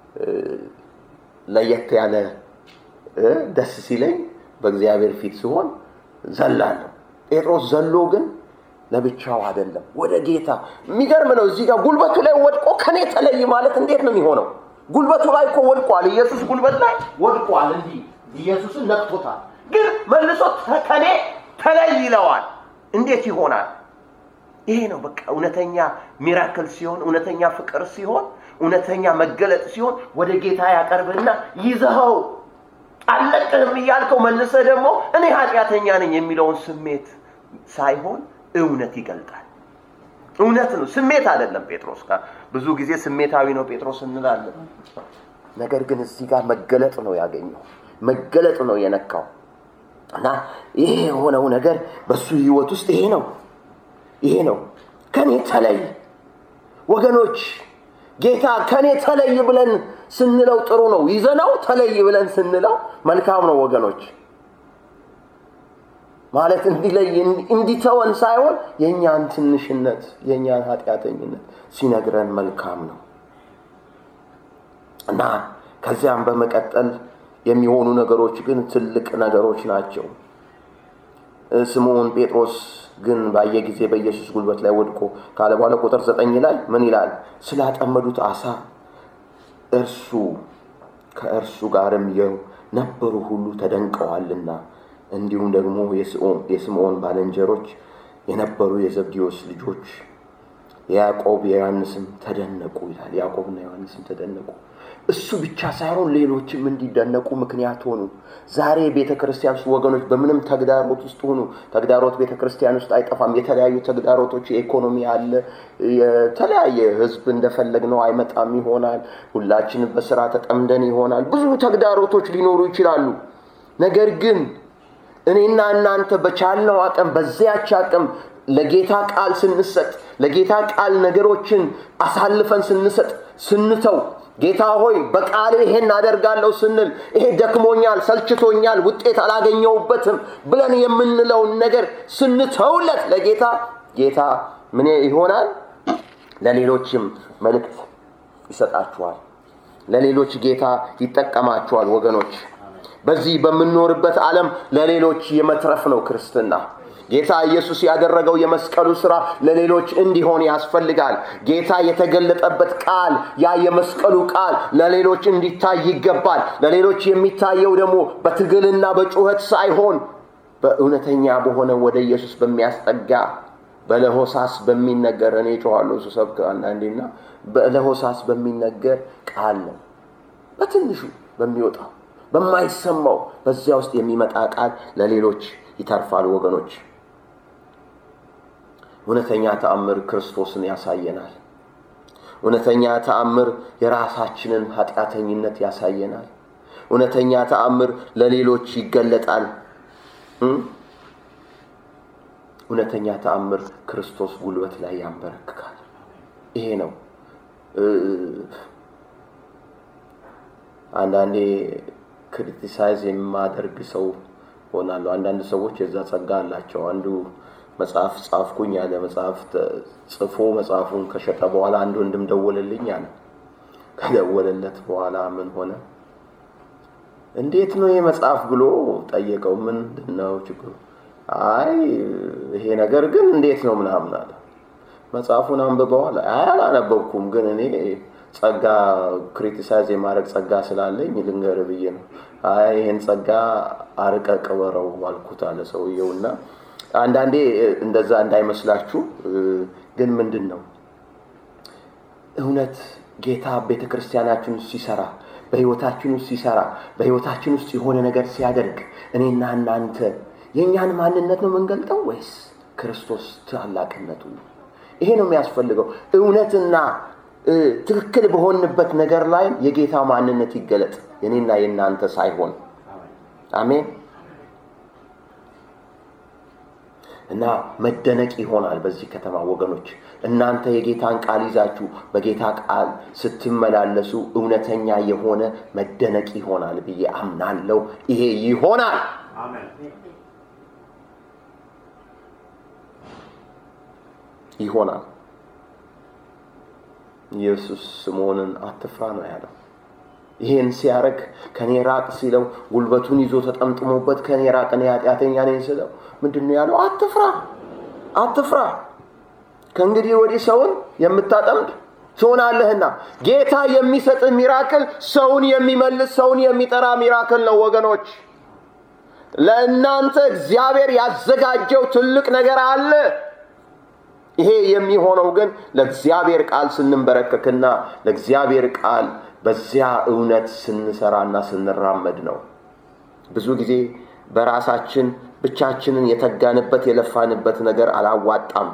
ለየት ያለ ደስ ሲለኝ በእግዚአብሔር ፊት ሲሆን ዘላለሁ። ጴጥሮስ ዘሎ ግን ለብቻው አይደለም፣ ወደ ጌታ። የሚገርም ነው። እዚህ ጋር ጉልበቱ ላይ ወድቆ ከኔ ተለይ ማለት እንዴት ነው የሚሆነው? ጉልበቱ ላይ እኮ ወድቋል። ኢየሱስ ጉልበት ላይ ወድቋል። እንዲህ ኢየሱስን ነክቶታል። ግን መልሶ ከኔ ተለይ ይለዋል። እንዴት ይሆናል? ይሄ ነው በቃ እውነተኛ ሚራክል ሲሆን፣ እውነተኛ ፍቅር ሲሆን፣ እውነተኛ መገለጥ ሲሆን ወደ ጌታ ያቀርብና ይዘኸው አልለቅህም እያልከው መልሰህ ደግሞ እኔ ኃጢአተኛ ነኝ የሚለውን ስሜት ሳይሆን እውነት ይገልጣል። እውነት ነው፣ ስሜት አይደለም። ጴጥሮስ ጋር ብዙ ጊዜ ስሜታዊ ነው ጴጥሮስ እንላለን። ነገር ግን እዚህ ጋር መገለጥ ነው ያገኘው፣ መገለጥ ነው የነካው እና ይሄ የሆነው ነገር በሱ ህይወት ውስጥ ይሄ ነው ይሄ ነው። ከኔ ተለይ ወገኖች፣ ጌታ ከኔ ተለይ ብለን ስንለው ጥሩ ነው። ይዘነው ተለይ ብለን ስንለው መልካም ነው ወገኖች። ማለት እንዲለይ እንዲተወን ሳይሆን የእኛን ትንሽነት የእኛን ኃጢአተኝነት ሲነግረን መልካም ነው እና ከዚያም በመቀጠል የሚሆኑ ነገሮች ግን ትልቅ ነገሮች ናቸው። ስምዖን ጴጥሮስ ግን ባየ ጊዜ በኢየሱስ ጉልበት ላይ ወድቆ ካለ በኋላ ቁጥር ዘጠኝ ላይ ምን ይላል? ስላጠመዱት አሳ እርሱ ከእርሱ ጋርም የነበሩ ሁሉ ተደንቀዋልና እንዲሁም ደግሞ የስምዖን ባልንጀሮች የነበሩ የዘብዴዎስ ልጆች ያዕቆብ የዮሐንስም ተደነቁ ይላል። ያዕቆብና ዮሐንስም ተደነቁ። እሱ ብቻ ሳይሆን ሌሎችም እንዲደነቁ ምክንያት ሆኑ። ዛሬ ቤተ ክርስቲያን ውስጥ ወገኖች በምንም ተግዳሮት ውስጥ ሆኑ፣ ተግዳሮት ቤተ ክርስቲያን ውስጥ አይጠፋም። የተለያዩ ተግዳሮቶች፣ የኢኮኖሚ አለ፣ የተለያየ ህዝብ እንደፈለግነው አይመጣም ይሆናል። ሁላችንም በስራ ተጠምደን ይሆናል። ብዙ ተግዳሮቶች ሊኖሩ ይችላሉ። ነገር ግን እኔና እናንተ በቻልነው አቅም በዚያች አቅም ለጌታ ቃል ስንሰጥ ለጌታ ቃል ነገሮችን አሳልፈን ስንሰጥ ስንተው ጌታ ሆይ በቃሌ ይሄን አደርጋለሁ ስንል ይሄ ደክሞኛል፣ ሰልችቶኛል፣ ውጤት አላገኘውበትም ብለን የምንለውን ነገር ስንተውለት ለጌታ ጌታ ምን ይሆናል? ለሌሎችም መልእክት ይሰጣችኋል። ለሌሎች ጌታ ይጠቀማችኋል። ወገኖች በዚህ በምንኖርበት ዓለም ለሌሎች የመትረፍ ነው ክርስትና። ጌታ ኢየሱስ ያደረገው የመስቀሉ ሥራ ለሌሎች እንዲሆን ያስፈልጋል። ጌታ የተገለጠበት ቃል ያ የመስቀሉ ቃል ለሌሎች እንዲታይ ይገባል። ለሌሎች የሚታየው ደግሞ በትግልና በጩኸት ሳይሆን በእውነተኛ በሆነ ወደ ኢየሱስ በሚያስጠጋ በለሆሳስ በሚነገር እኔ ጮኋለሁ ስሰብክ አንዳንዴና በለሆሳስ በሚነገር ቃል ነው። በትንሹ በሚወጣው በማይሰማው በዚያ ውስጥ የሚመጣ ቃል ለሌሎች ይተርፋል ወገኖች። እውነተኛ ተአምር ክርስቶስን ያሳየናል። እውነተኛ ተአምር የራሳችንን ኃጢአተኝነት ያሳየናል። እውነተኛ ተአምር ለሌሎች ይገለጣል። እውነተኛ ተአምር ክርስቶስ ጉልበት ላይ ያንበረክካል። ይሄ ነው። አንዳንዴ ክሪቲሳይዝ የማደርግ ሰው ሆናለሁ። አንዳንድ ሰዎች የዛ ጸጋ አላቸው። አንዱ መጽሐፍ ጻፍኩኝ ያለ መጽሐፍ ጽፎ መጽሐፉን ከሸጠ በኋላ አንድ ወንድም ደወለልኝ አለ። ከደወለለት በኋላ ምን ሆነ? እንዴት ነው ይህ መጽሐፍ ብሎ ጠየቀው። ምንድን ነው ችግሩ? አይ ይሄ ነገር ግን እንዴት ነው ምናምን አለ። መጽሐፉን አንብበዋል? አይ አላነበብኩም፣ ግን እኔ ጸጋ ክሪቲሳይዝ የማድረግ ጸጋ ስላለኝ ልንገር ብዬ ነው። አይ ይህን ጸጋ አርቀ ቅበረው አልኩት አለ ሰውየው። እና አንዳንዴ እንደዛ እንዳይመስላችሁ ግን ምንድን ነው እውነት ጌታ ቤተ ክርስቲያናችን ውስጥ ሲሰራ በህይወታችን ውስጥ ሲሰራ በህይወታችን ውስጥ የሆነ ነገር ሲያደርግ እኔና እናንተ የእኛን ማንነት ነው የምንገልጠው ወይስ ክርስቶስ ታላቅነቱ ነው? ይሄ ነው የሚያስፈልገው። እውነትና ትክክል በሆንበት ነገር ላይ የጌታ ማንነት ይገለጥ፣ የኔና የእናንተ ሳይሆን። አሜን። እና መደነቅ ይሆናል በዚህ ከተማ ወገኖች። እናንተ የጌታን ቃል ይዛችሁ በጌታ ቃል ስትመላለሱ እውነተኛ የሆነ መደነቅ ይሆናል ብዬ አምናለሁ። ይሄ ይሆናል። ይሆናል። ኢየሱስ ስምዖንን አትፍራ ነው ያለው። ይሄን ሲያደርግ ከኔ ራቅ ሲለው ጉልበቱን ይዞ ተጠምጥሞበት ከኔ ራቅ እኔ ኃጢአተኛ ነኝ ስለው ምንድን ነው ያለው? አትፍራ አትፍራ፣ ከእንግዲህ ወዲህ ሰውን የምታጠምድ ትሆናለህና። ጌታ የሚሰጥህ ሚራክል ሰውን የሚመልስ ሰውን የሚጠራ ሚራክል ነው ወገኖች። ለእናንተ እግዚአብሔር ያዘጋጀው ትልቅ ነገር አለ። ይሄ የሚሆነው ግን ለእግዚአብሔር ቃል ስንንበረከክና ለእግዚአብሔር ቃል በዚያ እውነት ስንሰራና ስንራመድ ነው። ብዙ ጊዜ በራሳችን ብቻችንን የተጋንበት የለፋንበት ነገር አላዋጣም።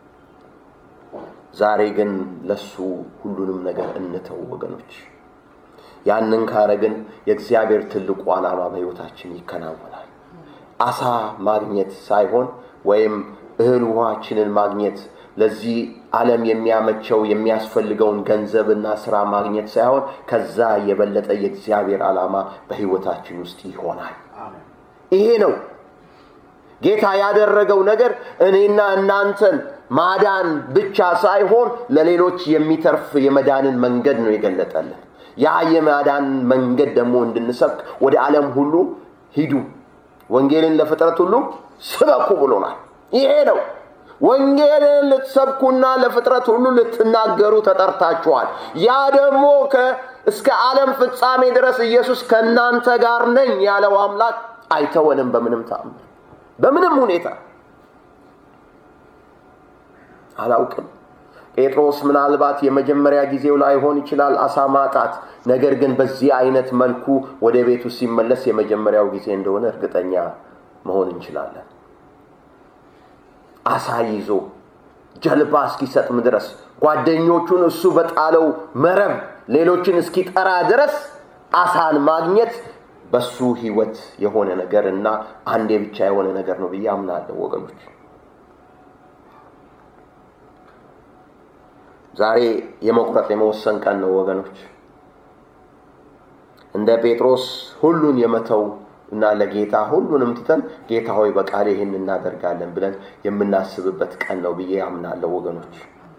ዛሬ ግን ለሱ ሁሉንም ነገር እንተው ወገኖች። ያንን ካረግን የእግዚአብሔር ትልቁ ዓላማ በሕይወታችን ይከናወናል። አሳ ማግኘት ሳይሆን ወይም እህል ውሃችንን ማግኘት ለዚህ ዓለም የሚያመቸው የሚያስፈልገውን ገንዘብና ስራ ማግኘት ሳይሆን ከዛ የበለጠ የእግዚአብሔር ዓላማ በሕይወታችን ውስጥ ይሆናል። ይሄ ነው ጌታ ያደረገው ነገር እኔና እናንተን ማዳን ብቻ ሳይሆን ለሌሎች የሚተርፍ የመዳንን መንገድ ነው የገለጠልን። ያ የማዳን መንገድ ደግሞ እንድንሰብክ ወደ ዓለም ሁሉ ሂዱ፣ ወንጌልን ለፍጥረት ሁሉ ስበኩ ብሎናል። ይሄ ነው ወንጌልን ልትሰብኩና ለፍጥረት ሁሉ ልትናገሩ ተጠርታችኋል። ያ ደግሞ እስከ ዓለም ፍጻሜ ድረስ ኢየሱስ ከእናንተ ጋር ነኝ ያለው አምላክ አይተወንም በምንም ተአምር፣ በምንም ሁኔታ። አላውቅም ጴጥሮስ ምናልባት የመጀመሪያ ጊዜው ላይሆን ይችላል አሳ ማጣት። ነገር ግን በዚህ አይነት መልኩ ወደ ቤቱ ሲመለስ የመጀመሪያው ጊዜ እንደሆነ እርግጠኛ መሆን እንችላለን። አሳ ይዞ ጀልባ እስኪሰጥም ድረስ ጓደኞቹን እሱ በጣለው መረብ ሌሎችን እስኪጠራ ድረስ አሳን ማግኘት በሱ ህይወት የሆነ ነገር እና አንዴ ብቻ የሆነ ነገር ነው ብዬ አምናለሁ ወገኖች። ዛሬ የመቁረጥ የመወሰን ቀን ነው ወገኖች። እንደ ጴጥሮስ ሁሉን የመተው እና ለጌታ ሁሉንም ትተን ጌታ ሆይ በቃል ይህን እናደርጋለን ብለን የምናስብበት ቀን ነው ብዬ አምናለሁ ወገኖች።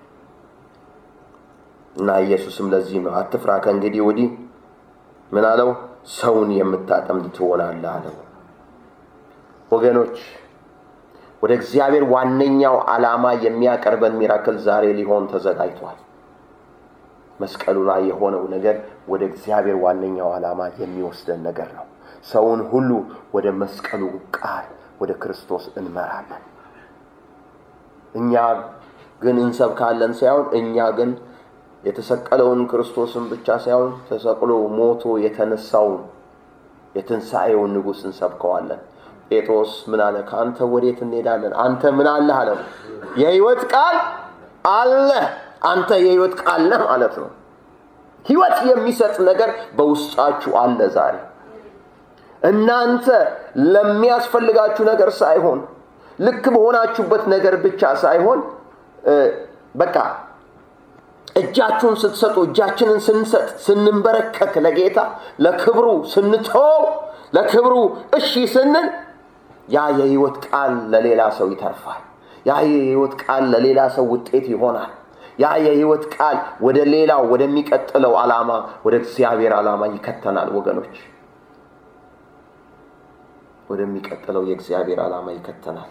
እና ኢየሱስም ለዚህ ነው አትፍራ፣ ከእንግዲህ ወዲህ ምን አለው? ሰውን የምታጠምድ ትሆናለህ አለው። ወገኖች ወደ እግዚአብሔር ዋነኛው ዓላማ የሚያቀርበን ሚራክል ዛሬ ሊሆን ተዘጋጅቷል። መስቀሉ ላይ የሆነው ነገር ወደ እግዚአብሔር ዋነኛው ዓላማ የሚወስደን ነገር ነው። ሰውን ሁሉ ወደ መስቀሉ ቃል ወደ ክርስቶስ እንመራለን። እኛ ግን እንሰብካለን ሳይሆን እኛ ግን የተሰቀለውን ክርስቶስን ብቻ ሳይሆን ተሰቅሎ ሞቶ የተነሳውን የትንሣኤውን ንጉሥ እንሰብከዋለን። ጴጥሮስ ምን አለ? ከአንተ ወዴት እንሄዳለን? አንተ ምን አለህ አለው። የህይወት ቃል አለ። አንተ የህይወት ቃል ነህ ማለት ነው። ህይወት የሚሰጥ ነገር በውስጣችሁ አለ ዛሬ እናንተ ለሚያስፈልጋችሁ ነገር ሳይሆን ልክ በሆናችሁበት ነገር ብቻ ሳይሆን በቃ እጃችሁን ስትሰጡ እጃችንን ስንሰጥ ስንንበረከክ ለጌታ ለክብሩ ስንተወው ለክብሩ እሺ ስንል ያ የህይወት ቃል ለሌላ ሰው ይተርፋል። ያ የህይወት ቃል ለሌላ ሰው ውጤት ይሆናል። ያ የህይወት ቃል ወደ ሌላው ወደሚቀጥለው ዓላማ ወደ እግዚአብሔር ዓላማ ይከተናል ወገኖች ወደሚቀጥለው የእግዚአብሔር ዓላማ ይከተናል።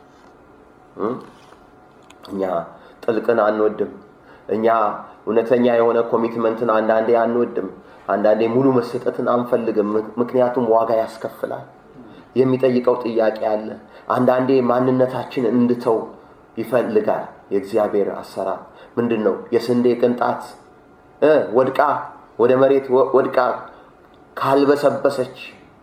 እኛ ጥልቅን አንወድም። እኛ እውነተኛ የሆነ ኮሚትመንትን አንዳንዴ አንወድም። አንዳንዴ ሙሉ መሰጠትን አንፈልግም። ምክንያቱም ዋጋ ያስከፍላል። የሚጠይቀው ጥያቄ አለ። አንዳንዴ ማንነታችን እንድተው ይፈልጋል። የእግዚአብሔር አሰራር ምንድን ነው? የስንዴ ቅንጣት ወድቃ ወደ መሬት ወድቃ ካልበሰበሰች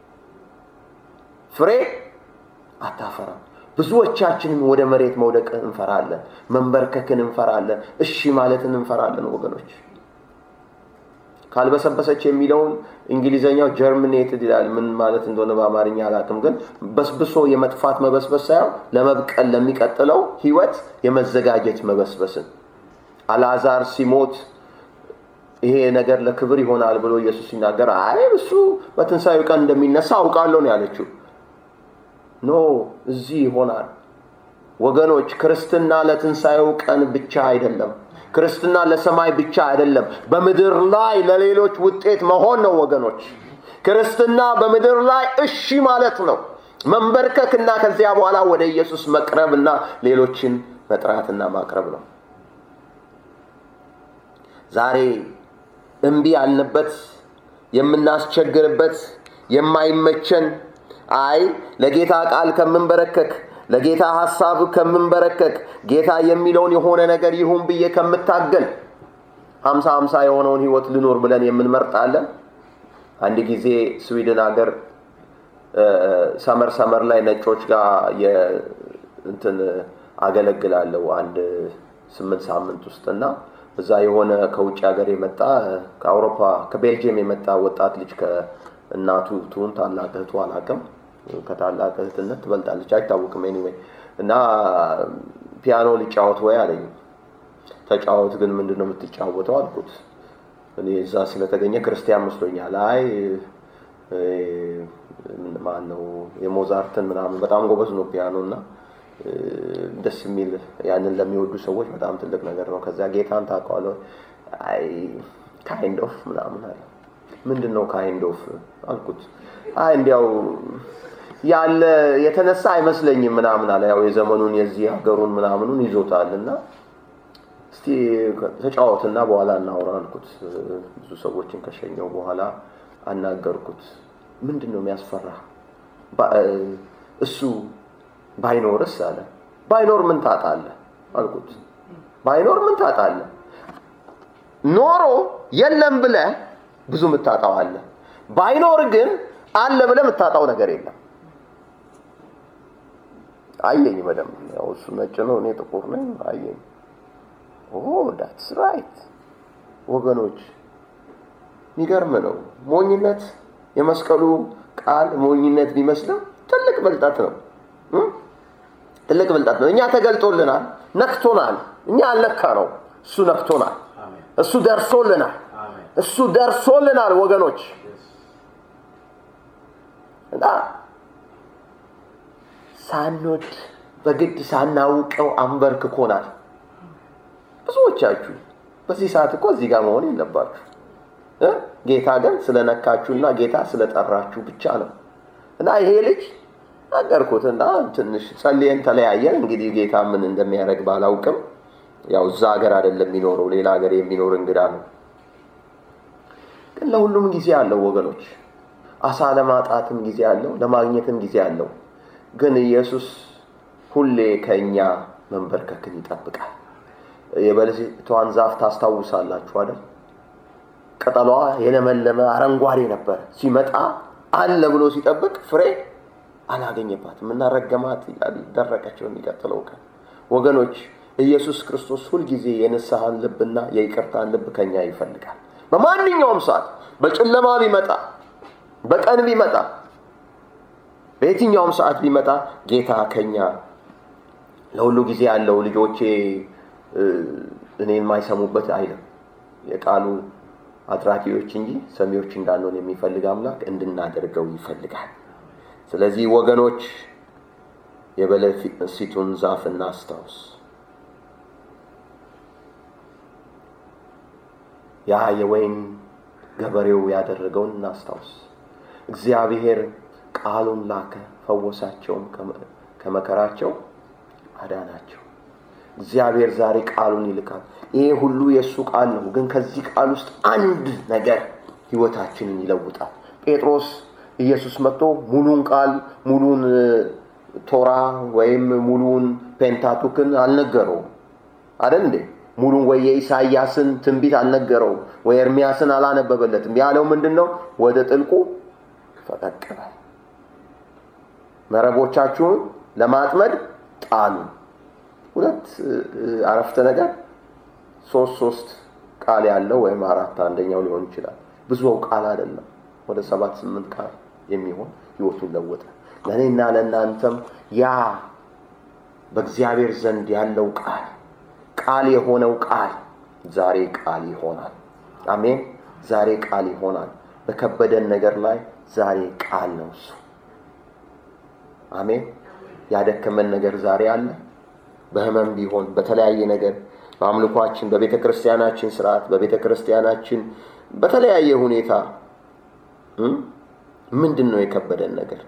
ፍሬ አታፈራም። ብዙዎቻችንም ወደ መሬት መውደቅ እንፈራለን፣ መንበርከክን እንፈራለን፣ እሺ ማለትን እንፈራለን። ወገኖች ካልበሰበሰች የሚለውን እንግሊዘኛው ጀርሚኔትድ ይላል። ምን ማለት እንደሆነ በአማርኛ አላውቅም፣ ግን በስብሶ የመጥፋት መበስበስ ሳይሆን ለመብቀል ለሚቀጥለው ህይወት የመዘጋጀት መበስበስን አልዓዛር ሲሞት ይሄ ነገር ለክብር ይሆናል ብሎ ኢየሱስ ሲናገር አይ እሱ በትንሣኤው ቀን እንደሚነሳ አውቃለሁ ነው ያለችው። ኖ እዚህ ይሆናል ወገኖች። ክርስትና ለትንሣኤው ቀን ብቻ አይደለም። ክርስትና ለሰማይ ብቻ አይደለም። በምድር ላይ ለሌሎች ውጤት መሆን ነው ወገኖች። ክርስትና በምድር ላይ እሺ ማለት ነው፣ መንበርከክና ከዚያ በኋላ ወደ ኢየሱስ መቅረብና ሌሎችን መጥራትና ማቅረብ ነው። ዛሬ እምቢ ያልንበት የምናስቸግርበት የማይመቸን አይ ለጌታ ቃል ከምንበረከክ ለጌታ ሐሳብ ከምንበረከክ ጌታ የሚለውን የሆነ ነገር ይሁን ብዬ ከምታገል ሀምሳ ሀምሳ የሆነውን ህይወት ልኖር ብለን የምንመርጣለን። አንድ ጊዜ ስዊድን ሀገር ሰመር ሰመር ላይ ነጮች ጋር እንትን አገለግላለሁ አንድ ስምንት ሳምንት ውስጥ እና እዛ የሆነ ከውጭ ሀገር የመጣ ከአውሮፓ ከቤልጅየም የመጣ ወጣት ልጅ ከእናቱ ትሁን ታላቅ እህቱ አላቅም ከታላቅ እህትነት ትበልጣለች አይታወቅም ኤኒዌይ እና ፒያኖ ሊጫወት ወይ አለኝ ተጫወት ግን ምንድን ነው የምትጫወተው አልኩት እኔ እዛ ስለተገኘ ክርስቲያን መስሎኛል አይ ማን ነው የሞዛርትን ምናምን በጣም ጎበዝ ነው ፒያኖ እና ደስ የሚል ያንን ለሚወዱ ሰዎች በጣም ትልቅ ነገር ነው። ከዚያ ጌታን ታውቀዋለህ? አይ ካይንድ ኦፍ ምናምን አለ። ምንድን ነው ካይንድ ኦፍ አልኩት። አይ እንዲያው ያለ የተነሳ አይመስለኝም ምናምን አለ። ያው የዘመኑን የዚህ ሀገሩን ምናምኑን ይዞታል እና እስቲ ተጫወትና በኋላ እናውራ አልኩት። ብዙ ሰዎችን ከሸኘው በኋላ አናገርኩት። ምንድን ነው የሚያስፈራ እሱ ባይኖርስ አለ። ባይኖር ምን ታጣለህ አልኩት። ባይኖር ምን ታጣለህ? ኖሮ የለም ብለህ ብዙ የምታጣው አለ። ባይኖር ግን አለ ብለህ የምታጣው ነገር የለም። አየኝ በደንብ ያው እሱ ነጭ ነው፣ እኔ ጥቁር ነኝ። አየኝ። ኦ ዳትስ ራይት ወገኖች፣ የሚገርም ነው። ሞኝነት የመስቀሉ ቃል ሞኝነት ቢመስልም ትልቅ ብልጠት ነው። ትልቅ ብልጠት ነው። እኛ ተገልጦልናል፣ ነክቶናል። እኛ አልነካ ነው፣ እሱ ነክቶናል። እሱ ደርሶልናል። እሱ ደርሶልናል ወገኖች እና ሳንወድ በግድ ሳናውቀው አንበርክኮናል። ብዙዎቻችሁ በዚህ ሰዓት እኮ እዚህ ጋር መሆን የለባችሁ። ጌታ ግን ስለነካችሁና ጌታ ስለጠራችሁ ብቻ ነው። እና ይሄ ልጅ ነገርኩት እና ትንሽ ጸልየን ተለያየን። እንግዲህ ጌታ ምን እንደሚያደርግ ባላውቅም ያው እዛ ሀገር አይደለም የሚኖረው ሌላ ሀገር የሚኖር እንግዳ ነው። ግን ለሁሉም ጊዜ አለው ወገኖች። አሳ ለማጣትም ጊዜ አለው፣ ለማግኘትም ጊዜ አለው። ግን ኢየሱስ ሁሌ ከእኛ መንበርከክን ይጠብቃል። የበለሲቷን ዛፍ ታስታውሳላችሁ አይደል? ቅጠሏ የለመለመ አረንጓዴ ነበር። ሲመጣ አለ ብሎ ሲጠብቅ ፍሬ አላገኘባትም እና ረገማት ይላል። ደረቀች በሚቀጥለው ቀን። ወገኖች ኢየሱስ ክርስቶስ ሁልጊዜ የንስሐን ልብና የይቅርታን ልብ ከኛ ይፈልጋል። በማንኛውም ሰዓት በጨለማ ቢመጣ፣ በቀን ቢመጣ፣ በየትኛውም ሰዓት ቢመጣ ጌታ ከኛ ለሁሉ ጊዜ ያለው ልጆቼ እኔን የማይሰሙበት አይልም። የቃሉ አድራጊዎች እንጂ ሰሚዎች እንዳንሆን የሚፈልግ አምላክ እንድናደርገው ይፈልጋል። ስለዚህ ወገኖች የበለሲቱን ዛፍ እናስታውስ። ያ የወይን ገበሬው ያደረገውን እናስታውስ። እግዚአብሔር ቃሉን ላከ፣ ፈወሳቸውም፣ ከመከራቸው አዳናቸው። እግዚአብሔር ዛሬ ቃሉን ይልካል። ይሄ ሁሉ የእሱ ቃል ነው። ግን ከዚህ ቃል ውስጥ አንድ ነገር ህይወታችንን ይለውጣል። ጴጥሮስ ኢየሱስ መጥቶ ሙሉን ቃል ሙሉን ቶራ ወይም ሙሉን ፔንታቱክን አልነገረውም አደል እንዴ? ሙሉን ወይ የኢሳያስን ትንቢት አልነገረውም ወይ ኤርሚያስን አላነበበለትም። ያለው ምንድን ነው? ወደ ጥልቁ ፈቀቅ በል፣ መረቦቻችሁን ለማጥመድ ጣሉ። ሁለት አረፍተ ነገር ሶስት ሶስት ቃል ያለው ወይም አራት አንደኛው ሊሆን ይችላል። ብዙ ቃል አይደለም። ወደ ሰባት ስምንት ቃል የሚሆን ህይወቱን ለወጠ። ለእኔና ለእናንተም ያ በእግዚአብሔር ዘንድ ያለው ቃል ቃል የሆነው ቃል ዛሬ ቃል ይሆናል። አሜን። ዛሬ ቃል ይሆናል። በከበደን ነገር ላይ ዛሬ ቃል ነው እሱ። አሜን። ያደከመን ነገር ዛሬ አለ። በህመም ቢሆን በተለያየ ነገር በአምልኳችን፣ በቤተ ክርስቲያናችን ስርዓት፣ በቤተ ክርስቲያናችን በተለያየ ሁኔታ ምንድን ነው የከበደን ነገር?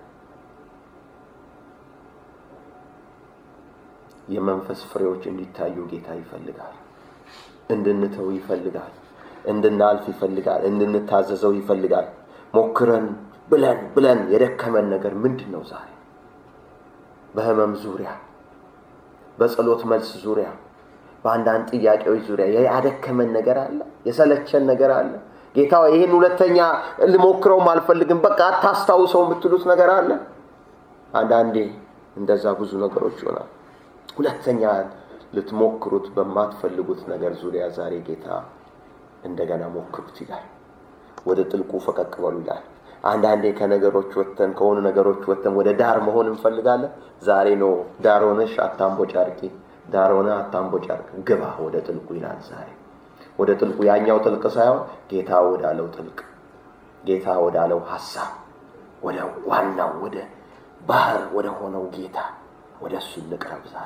የመንፈስ ፍሬዎች እንዲታዩ ጌታ ይፈልጋል። እንድንተው ይፈልጋል። እንድናልፍ ይፈልጋል። እንድንታዘዘው ይፈልጋል። ሞክረን ብለን ብለን የደከመን ነገር ምንድን ነው ዛሬ? በህመም ዙሪያ፣ በጸሎት መልስ ዙሪያ፣ በአንዳንድ ጥያቄዎች ዙሪያ ያደከመን ነገር አለ። የሰለቸን ነገር አለ። ጌታ ይህን ሁለተኛ ልሞክረውም አልፈልግም፣ በቃ አታስታውሰው የምትሉት ነገር አለ። አንዳንዴ እንደዛ ብዙ ነገሮች ይሆናል። ሁለተኛ ልትሞክሩት በማትፈልጉት ነገር ዙሪያ ዛሬ ጌታ እንደገና ሞክሩት ይላል። ወደ ጥልቁ ፈቀቅ በሉ ይላል። አንዳንዴ ከነገሮች ወጥተን ከሆኑ ነገሮች ወጥተን ወደ ዳር መሆን እንፈልጋለን። ዛሬ ነው ዳር ሆነሽ አታምቦ ጫርቂ፣ ዳር ሆነ አታምቦ ጫርቅ፣ ግባ ወደ ጥልቁ ይላል ዛሬ ወደ ጥልቁ ያኛው ጥልቅ ሳይሆን ጌታ ወዳለው ጥልቅ ጌታ ወዳለው ሀሳብ ወደ ዋናው ወደ ባህር ወደ ሆነው ጌታ ወደ እሱ እንቅረብ ዛሬ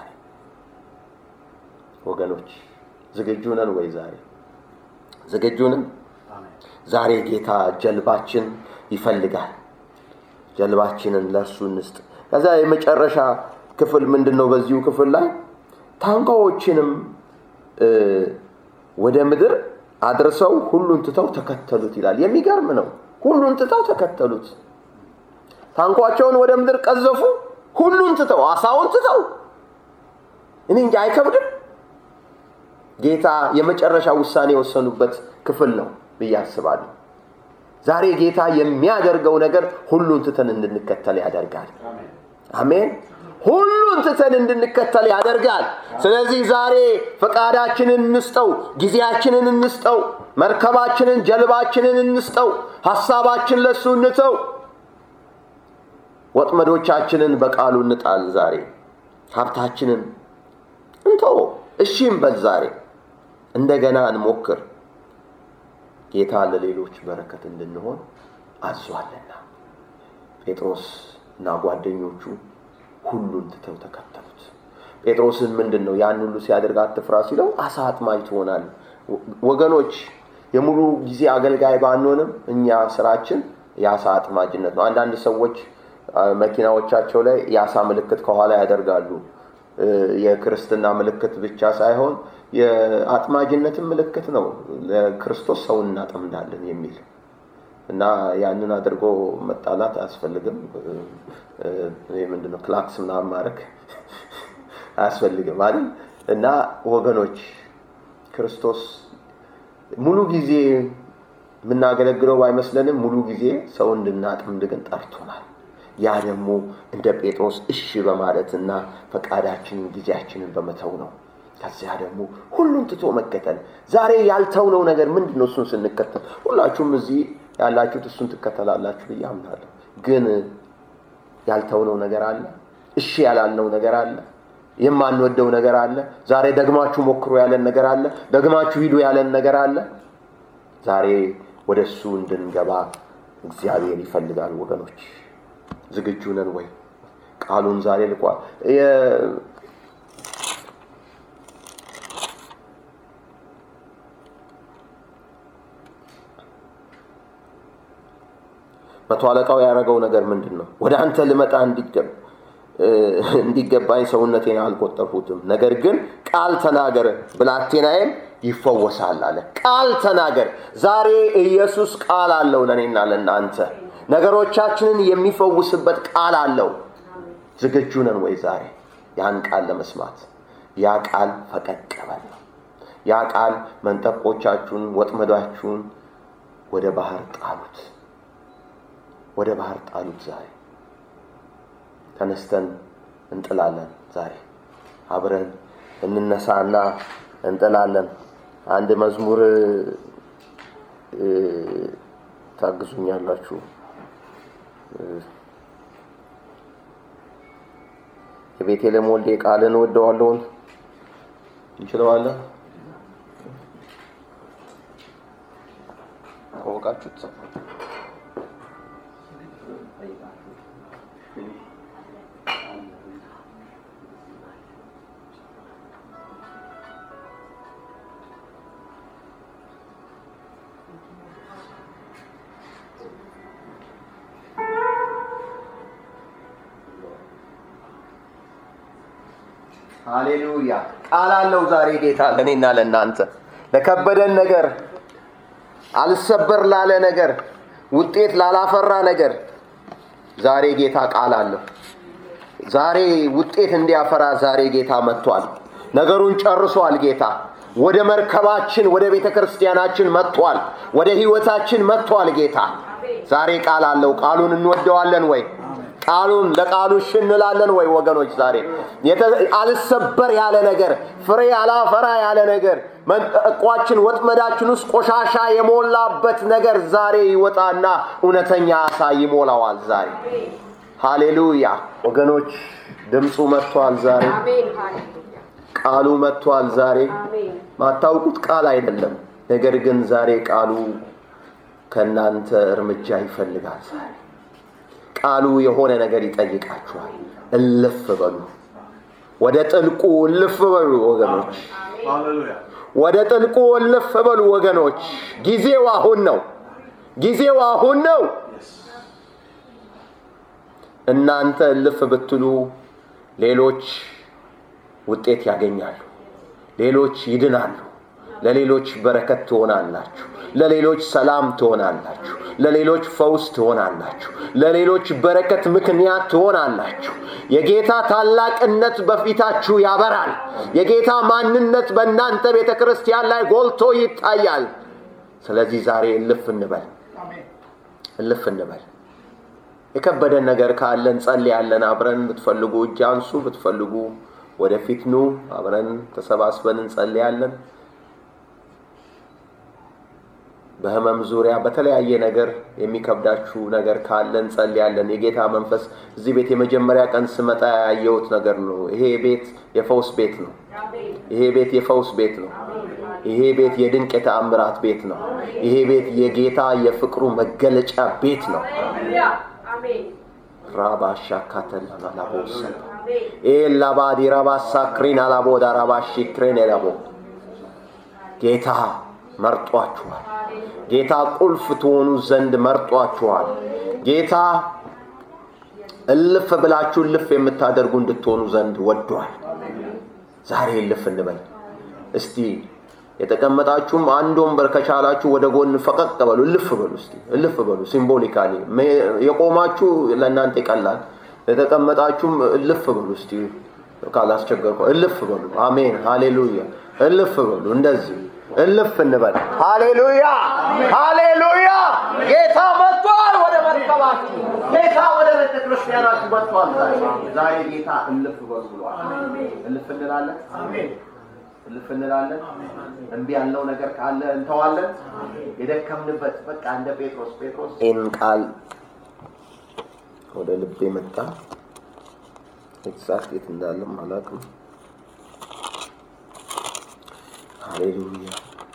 ወገኖች ዝግጁ ነን ወይ ዛሬ ዝግጁ ነን ዛሬ ጌታ ጀልባችን ይፈልጋል ጀልባችንን ለእርሱ እንስጥ ከዛ የመጨረሻ ክፍል ምንድን ነው በዚሁ ክፍል ላይ ታንኳዎችንም ወደ ምድር አድርሰው ሁሉን ትተው ተከተሉት ይላል። የሚገርም ነው። ሁሉን ትተው ተከተሉት። ታንኳቸውን ወደ ምድር ቀዘፉ። ሁሉን ትተው አሳውን ትተው እኔ እንጂ አይከብድም? ጌታ የመጨረሻ ውሳኔ የወሰኑበት ክፍል ነው ብዬ አስባለሁ። ዛሬ ጌታ የሚያደርገው ነገር ሁሉን ትተን እንድንከተል ያደርጋል። አሜን። ሁሉን ትተን እንድንከተል ያደርጋል። ስለዚህ ዛሬ ፈቃዳችንን እንስጠው፣ ጊዜያችንን እንስጠው፣ መርከባችንን፣ ጀልባችንን እንስጠው፣ ሐሳባችን ለሱ እንተው፣ ወጥመዶቻችንን በቃሉ እንጣል። ዛሬ ሀብታችንን እንተው፣ እሺም በል ዛሬ እንደገና እንሞክር። ጌታ ለሌሎች በረከት እንድንሆን አዟልና ጴጥሮስ እና ጓደኞቹ ሁሉን ትተው ተከተሉት። ጴጥሮስን ምንድን ነው ያን ሁሉ ሲያደርግ አትፍራ ሲለው አሳ አጥማጅ ትሆናል። ወገኖች የሙሉ ጊዜ አገልጋይ ባንሆንም እኛ ስራችን የአሳ አጥማጅነት ነው። አንዳንድ ሰዎች መኪናዎቻቸው ላይ የአሳ ምልክት ከኋላ ያደርጋሉ። የክርስትና ምልክት ብቻ ሳይሆን የአጥማጅነትን ምልክት ነው። ለክርስቶስ ሰውን እናጠምዳለን የሚል እና ያንን አድርጎ መጣላት አያስፈልግም። ምንድነው ክላክስ ምናምን ማድረግ አያስፈልግም አይደል? እና ወገኖች ክርስቶስ ሙሉ ጊዜ የምናገለግለው ባይመስለንም ሙሉ ጊዜ ሰው እንድናጠምድ ግን ጠርቶናል። ያ ደግሞ እንደ ጴጥሮስ እሺ በማለትና ፈቃዳችንን ጊዜያችንን በመተው ነው። ከዚያ ደግሞ ሁሉን ትቶ መከተል። ዛሬ ያልተውነው ነገር ምንድን ነው? እሱን ስንከተል ሁላችሁም እዚህ ያላችሁት እሱን ትከተላላችሁ ብዬ አምናለሁ። ግን ያልተውነው ነገር አለ። እሺ ያላልነው ነገር አለ። የማንወደው ነገር አለ። ዛሬ ደግማችሁ ሞክሮ ያለን ነገር አለ። ደግማችሁ ሂዱ ያለን ነገር አለ። ዛሬ ወደ እሱ እንድንገባ እግዚአብሔር ይፈልጋል። ወገኖች ዝግጁ ነን ወይ? ቃሉን ዛሬ ልቋል። መቶ አለቃው ያደረገው ነገር ምንድን ነው? ወደ አንተ ልመጣ እንዲገባኝ ሰውነቴን አልቆጠርሁትም። ነገር ግን ቃል ተናገር፣ ብላቴናዬም ይፈወሳል አለ። ቃል ተናገር። ዛሬ ኢየሱስ ቃል አለው ለእኔና ለእናንተ ነገሮቻችንን የሚፈውስበት ቃል አለው። ዝግጁ ነን ወይ ዛሬ ያን ቃል ለመስማት? ያ ቃል ፈቀቅ በል ነው። ያ ቃል መንጠቆቻችሁን፣ ወጥመዳችሁን ወደ ባህር ጣሉት ወደ ባህር ጣሉት። ዛሬ ተነስተን እንጥላለን። ዛሬ አብረን እንነሳና እንጥላለን። አንድ መዝሙር ታግዙኛላችሁ። የቤቴልሔም ወልዴ ቃልን ወደዋለውን እንችለዋለን። ታወቃችሁት ሃሌሉያ ቃል አለው ዛሬ ጌታ ለእኔና ለእናንተ ለከበደን ነገር አልሰበር ላለ ነገር ውጤት ላላፈራ ነገር ዛሬ ጌታ ቃል አለው ዛሬ ውጤት እንዲያፈራ ዛሬ ጌታ መጥቷል ነገሩን ጨርሷል ጌታ ወደ መርከባችን ወደ ቤተ ክርስቲያናችን መጥቷል ወደ ህይወታችን መጥቷል ጌታ ዛሬ ቃል አለው ቃሉን እንወደዋለን ወይ ቃሉን ለቃሉ እሺ እንላለን ወይ ወገኖች? ዛሬ አልሰበር ያለ ነገር ፍሬ አላፈራ ያለ ነገር መንጠቋችን ወጥመዳችን ውስጥ ቆሻሻ የሞላበት ነገር ዛሬ ይወጣና እውነተኛ አሳ ይሞላዋል። ዛሬ ሃሌሉያ ወገኖች፣ ድምፁ መጥቷል። ዛሬ ቃሉ መጥቷል። ዛሬ ማታውቁት ቃል አይደለም፣ ነገር ግን ዛሬ ቃሉ ከእናንተ እርምጃ ይፈልጋል። ዛሬ ቃሉ የሆነ ነገር ይጠይቃችኋል። እልፍ በሉ፣ ወደ ጥልቁ እልፍ በሉ ወገኖች፣ ወደ ጥልቁ እልፍ በሉ ወገኖች። ጊዜው አሁን ነው። ጊዜው አሁን ነው። እናንተ እልፍ ብትሉ ሌሎች ውጤት ያገኛሉ። ሌሎች ይድናሉ። ለሌሎች በረከት ትሆናላችሁ። ለሌሎች ሰላም ትሆናላችሁ። ለሌሎች ፈውስ ትሆናላችሁ። ለሌሎች በረከት ምክንያት ትሆናላችሁ። የጌታ ታላቅነት በፊታችሁ ያበራል። የጌታ ማንነት በእናንተ ቤተ ክርስቲያን ላይ ጎልቶ ይታያል። ስለዚህ ዛሬ እልፍ እንበል፣ እልፍ እንበል። የከበደን ነገር ካለ እንጸልያለን። አብረን ብትፈልጉ እጅ አንሱ፣ ብትፈልጉ ወደፊት ኑ። አብረን ተሰባስበን እንጸልያለን። በህመም ዙሪያ በተለያየ ነገር የሚከብዳችሁ ነገር ካለ እንጸልያለን። የጌታ መንፈስ እዚህ ቤት የመጀመሪያ ቀን ስመጣ ያየሁት ነገር ነው። ይሄ ቤት የፈውስ ቤት ነው። ይሄ ቤት የፈውስ ቤት ነው። ይሄ ቤት የድንቅ የተአምራት ቤት ነው። ይሄ ቤት የጌታ የፍቅሩ መገለጫ ቤት ነው። ራባሻ ካተላላቦሰ ኤላባዲ ራባሳ ክሪን አላቦዳ ራባሺ ክሬን ኤላቦ ጌታ መርጧችኋል። ጌታ ቁልፍ ትሆኑ ዘንድ መርጧችኋል። ጌታ እልፍ ብላችሁ እልፍ የምታደርጉ እንድትሆኑ ዘንድ ወዷል። ዛሬ እልፍ እንበል እስቲ። የተቀመጣችሁም አንድ ወንበር ከቻላችሁ ወደ ጎን ፈቀቅ በሉ፣ እልፍ በሉ እስቲ፣ እልፍ በሉ። ሲምቦሊካሊ የቆማችሁ ለእናንተ ይቀላል። የተቀመጣችሁም እልፍ በሉ እስቲ፣ ካላስቸገርኩ እልፍ በሉ። አሜን፣ ሃሌሉያ። እልፍ በሉ እንደዚህ እልፍ እንበል። ሃሌሉያ ሃሌሉያ። ጌታ መጥቷል። ወደ መርከባችሁ ጌታ ወደ ቤተ ክርስቲያናችሁ መጥቷል። ዛሬ ጌታ እልፍ በሉ ብሏል። እልፍ እንላለን። እልፍ እንላለን። እምቢ ያለው ነገር ካለ እንተዋለን። የደከምንበት በቃ እንደ ጴጥሮስ ጴጥሮስ ይህን ቃል ወደ ልቤ መጣ። ኤግዛክት የት እንዳለም አላውቅም። ሃሌሉያ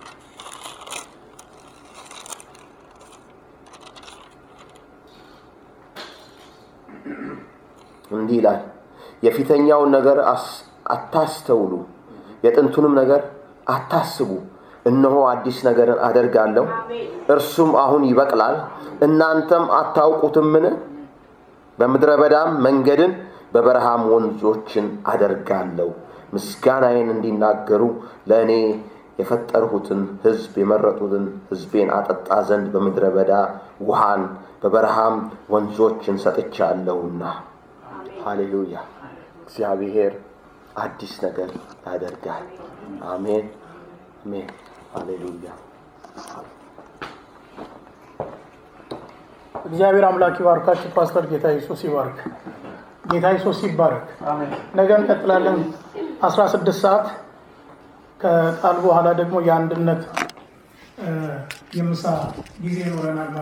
እንዲህ ይላል፣ የፊተኛውን ነገር አታስተውሉ፣ የጥንቱንም ነገር አታስቡ። እነሆ አዲስ ነገርን አደርጋለሁ፣ እርሱም አሁን ይበቅላል፣ እናንተም አታውቁትምን? በምድረ በዳም መንገድን በበረሃም ወንዞችን አደርጋለሁ። ምስጋናዬን እንዲናገሩ ለእኔ የፈጠርሁትን ሕዝብ የመረጡትን ሕዝቤን አጠጣ ዘንድ በምድረ በዳ ውሃን በበረሃም ወንዞችን ሰጥቻለሁና። ሃሌሉያ! እግዚአብሔር አዲስ ነገር ያደርጋል። አሜን አሜን። ሃሌሉያ! እግዚአብሔር አምላክ ይባርካችሁ። ፓስተር ጌታ ኢየሱስ ይባርክ። ጌታ ኢየሱስ ይባረክ። ነገ እንቀጥላለን። 16 ሰዓት ከቃል በኋላ ደግሞ የአንድነት የምሳ ጊዜ ይኖረናል።